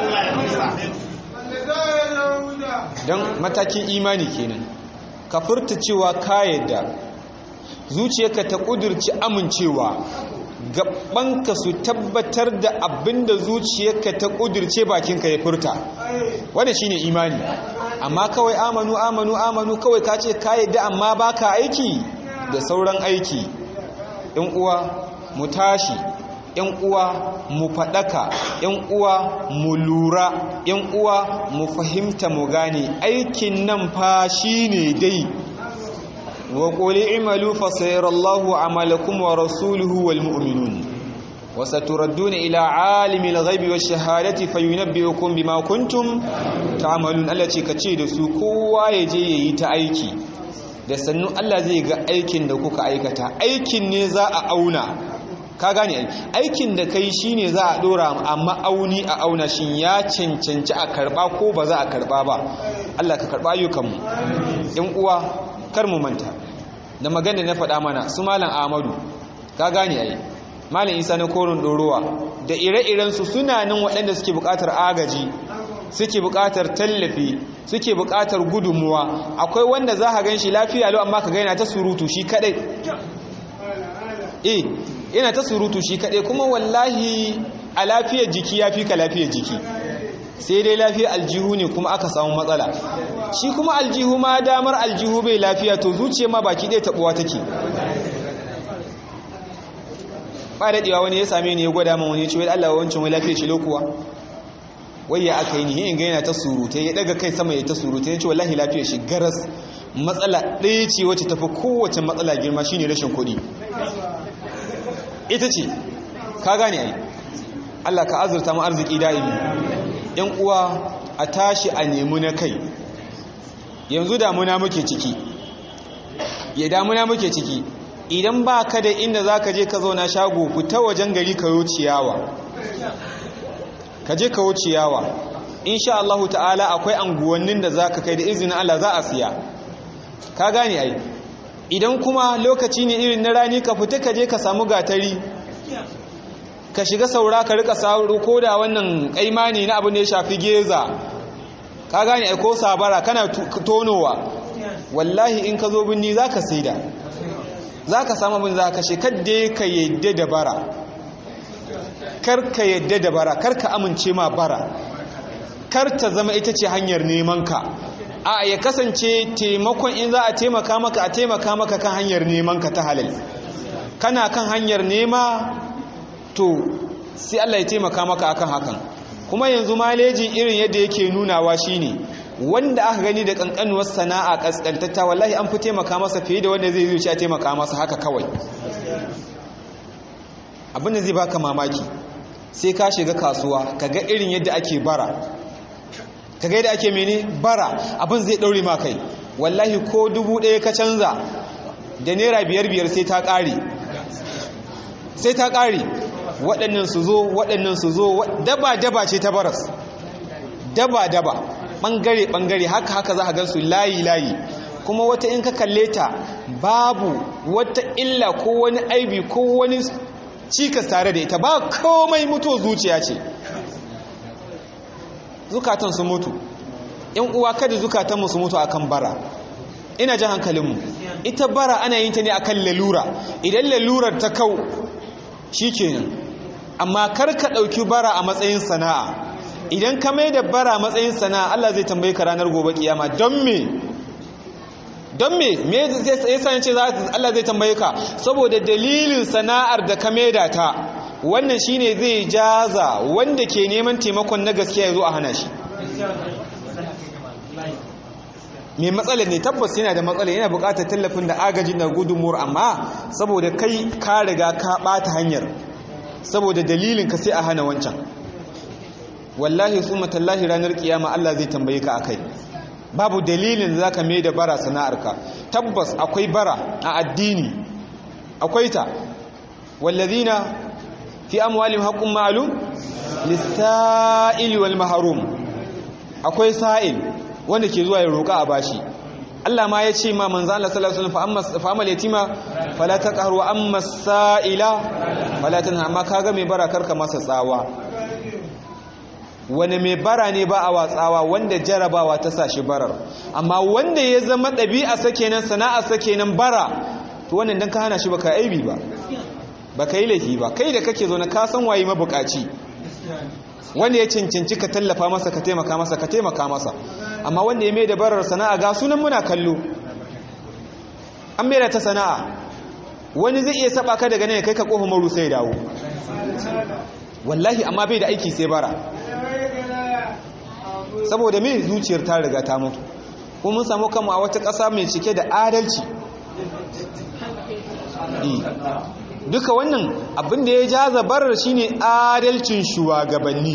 don matakin imani kenan ka furta cewa ka yadda zuciyarka ta ƙudurci amincewa gabanka su tabbatar da abinda zuciyarka ta ƙudurce bakinka ya furta wanda shine imani amma kawai amanu amanu amanu kawai ka ce ka yadda amma baka aiki da sauran aiki yan uwa mu tashi yan uwa mu faɗaka yan uwa mu lura yan uwa mu fahimta mu gane aikin nan fa shine dai wa quli imalu fa sayarallahu amalakum wa rasuluhu wal mu'minun wa saturadduna ila alimil ghaibi wash shahadati fayunabbi'ukum bima kuntum ta'malun Allah ce kace da su kowa ya je yayi ta aiki da sannu Allah zai ga aikin da kuka aikata aikin ne za a auna ka gane aikin da kai shine za a dora amma auni a auna shin ya cancanci a karba ko ba za a karba ba Allah ka karba ayyukanmu ɗan uwa kar mu manta da magana na faɗa mana su malam Ahmadu ka gane ai malam Isa na korin dorowa da ire-iren su suna nan waɗanda suke buƙatar agaji suke buƙatar tallafi suke buƙatar gudunmuwa akwai wanda za ka gan shi lafiya lau amma ka gaina ta surutu shi kaɗai eh yana ta surutu shi kaɗai kuma wallahi a lafiyar jiki ya fi ka lafiyar jiki sai dai lafiya aljihu ne kuma aka samu matsala shi kuma aljihu ma damar aljihu bai lafiya to zuciya ma baki ɗaya taɓuwa take ba daɗewa wani ya same ni ya gwada man wani ya ce wai Allah wancan wai lafiya shi lokuwa wai ya aka yi ni in ga yana ta surutai ya daga kai sama ya ta surutai ya ce wallahi lafiya shi garas matsala ɗaya ce wacce tafi kowace matsala girma shine rashin kuɗi ita ce ka gane ai Allah ka azurta mu arziki da'imi yan uwa a tashi a nemi na kai yanzu damuna muke ciki ya damuna muke ciki idan ba ka da inda za ka je ka zauna shago fita wajen gari ka yi ciyawa ka je ka yi ciyawa insha Allah ta'ala akwai anguwannin da za ka kai da izinin Allah za a siya ka gane ai idan kuma lokaci ne irin na rani ka fita ka je ka samu gatari ka shiga saura ka rika sauro ko da wannan kaimani na abin da ya shafi geza ka gane ai ko sabara kana tonowa wallahi in ka zo binni za ka saida za ka samu abin za ka shekar da ka yadda da bara kar ka yadda da bara kar ka amince ma bara kar ta zama ita ce hanyar neman ka a ya kasance taimakon in za a taimaka maka a taimaka maka kan hanyar neman ka ta halal kana kan hanyar nema to sai Allah ya taimaka maka akan hakan kuma yanzu maleji irin yadda yake nunawa shine wanda aka gani da kankanuwar sana'a kaskantatta wallahi an fi taimaka masa fiye da wanda zai zuci a taimaka masa haka kawai abin da zai baka mamaki sai ka shiga kasuwa ka ga irin yadda ake bara ka ga yadda ake mene bara abin zai daure ma kai wallahi ko dubu ɗaya ka canza da naira biyar biyar sai ta ƙare sai ta ƙare waɗannan su zo waɗannan su zo daba-daba ce ta baras daba-daba ɓangare-ɓangare haka haka za a gansu layi-layi kuma wata in ka kalle ta babu wata illa ko wani aibi ko wani cikas tare da ita ba komai mutuwa zuciya ce zukatan su mutu yan uwa kada zukatanmu su mutu akan bara ina jan hankalinmu ita bara ana yin ta ne akan lalura idan lalurar ta kau shi kenan amma kar ka ɗauki bara a matsayin sana'a idan ka mai da bara a matsayin sana'a Allah zai tambaye ka ranar gobe kiyama don me don me me yasa yace Allah zai tambaye ka saboda dalilin sana'ar da ka maida ta wannan shine zai jaza wanda ke neman taimakon na gaskiya ya zo a hana shi mai matsalar ne tabbas yana da matsala yana bukatar tallafin da agajin da gudunmuwar amma saboda kai ka riga ka bata hanyar saboda dalilin ka sai a hana wancan wallahi summa tallahi ranar kiyama Allah zai tambaye ka akai babu dalilin da zaka mai da bara sana'arka tabbas akwai bara a addini akwai ta wallazina fi amwalihim haqqun ma'lum lis-sa'ili wal mahrum akwai sa'il wanda ke zuwa ya roƙa a bashi Allah ma ya ce ma manzo Allah sallallahu alaihi wasallam fa amma yatima fala taqharu wa amma sa'ila fala tanha amma kaga mai bara karka masa tsawa wani mai bara ne ba a watsawa wanda jarabawa ta sa shi barar amma wanda ya zama ɗabi'a sake nan sana'a sake nan bara to wannan dan ka hana shi baka aibi ba baka yi laifi ba kai da kake zo na ka san waye mabukaci wanda ya cancanci ka tallafa masa ka taimaka masa ka taimaka masa amma wanda ya mai da barar sana'a ga sunan muna kallo an mai da ta sana'a wani zai iya saba ka daga nan kai ka kofa maru sai dawo wallahi amma bai da aiki sai bara saboda mai zuciyar ta riga ta mutu kuma mun samu kama a wata ƙasa mai cike da adalci duka wannan abin da ya jaza barar shine adalcin shugabanni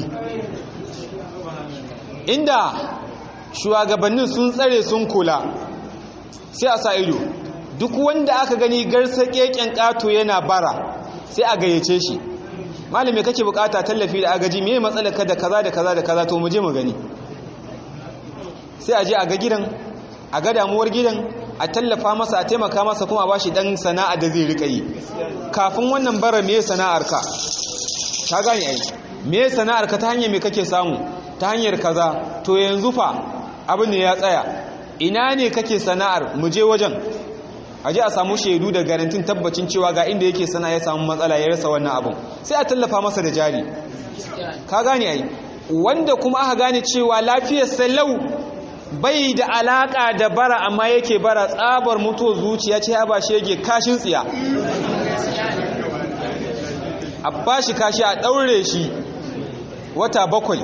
inda shugabannin sun tsare sun kula sai a sa ido duk wanda aka gani garsa keken kato yana bara sai a gayyace shi malami kake bukata tallafi da agaji me matsalar ka da kaza da kaza da kaza to mu je mu gani sai a je a ga gidan a ga damuwar gidan a tallafa masa a taimaka masa kuma a bashi dan sana'a da zai rika yi kafin wannan bara me sana'ar ka ka gane ai me sana'ar ka ta hanyar me kake samu ta hanyar kaza to yanzu fa abin ne ya tsaya ina ne kake sana'ar mu je wajen a je a samu shaidu da garantin tabbacin cewa ga inda yake sana ya samu matsala ya rasa wannan abin sai a tallafa masa da jari ka gane ai wanda kuma aka gane cewa lafiyar salau bai da alaka da bara amma yake bara tsabar mutuwa zuciya ce ya ba shi yake kashin tsiya a ba shi kashi a ɗaure shi wata bakwai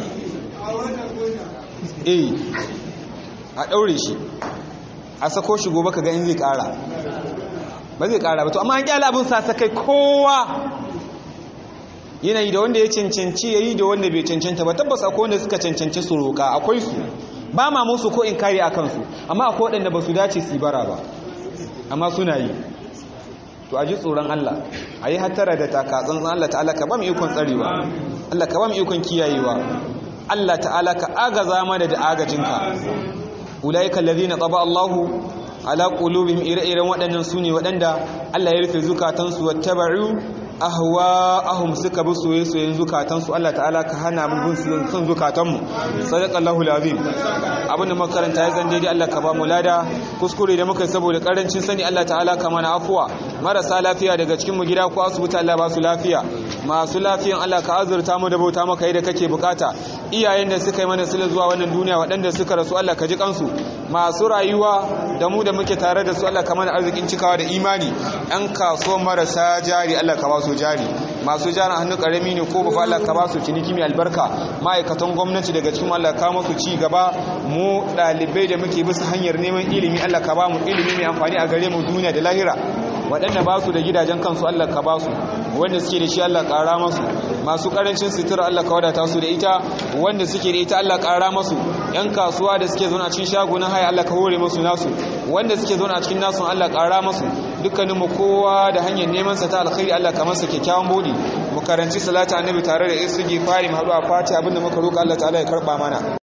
eh a ɗaure shi a sako shi gobe ka ga in zai ƙara ba zai ƙara ba to amma an ƙyala abin sa kai kowa yanayi da wanda ya cancanci ya yi da wanda bai cancanta ba tabbas akwai wanda suka cancanci su roƙa akwai su ba ma musu ko in kare a kansu amma akwai waɗanda ba su dace su bara ba amma suna yi to a ji tsoron Allah a yi hattara da takatsantsan Allah ta'ala ka ba mu ikon tsarewa Allah ka ba mu ikon kiyayewa Allah ta'ala ka agaza mana da agajinka ulaika allazina taba Allahu ala qulubihim ire-iren waɗannan sune waɗanda Allah ya rufe zukatansu wattaba'u ahwa'ahum suka bi soyayyen zukatansu Allah ta'ala ka hana mu bin son zukatanmu sadaqallahu alazim abinda makaranta ya zan daidai Allah ka ba mu lada kuskure da muka yi saboda karancin sani Allah ta'ala ka mana afuwa marasa lafiya daga cikin mu gida ko asibiti Allah ba su lafiya masu lafiyan Allah ka azurta mu da bauta maka yadda kake bukata iyayen da suka yi mana sila zuwa wannan duniya waɗanda suka rasu Allah ka ji kansu masu rayuwa da mu da muke tare da su Allah ka mana arzikin cikawa da imani ɗan kaso marasa jari Allah ka ba su jari masu jari hannu ƙarami ne ko ba Allah ka ba su ciniki mai albarka ma'aikatan gwamnati daga cikin Allah ka musu ci gaba mu ɗalibai da muke bisa hanyar neman ilimi Allah ka ba mu ilimi mai amfani a gare mu duniya da lahira waɗanda ba su da gidajen kansu Allah ka ba su wanda suke da shi Allah ƙara masu masu ƙarancin sutura Allah ka wadata su da ita wanda suke da ita Allah ƙara masu ‘yan kasuwa da suke zaune a cikin shagunan haya Allah ka hore masu nasu wanda suke zaune a cikin nasu Allah ƙara masu dukkaninmu kowa da hanyar neman sa ta alkhairi Allah ka masa kyakkyawan bodi mu karanci salata annabi tare da isugi fari mu haɗu a fati abinda muka roƙa Allah ta'ala ya karɓa mana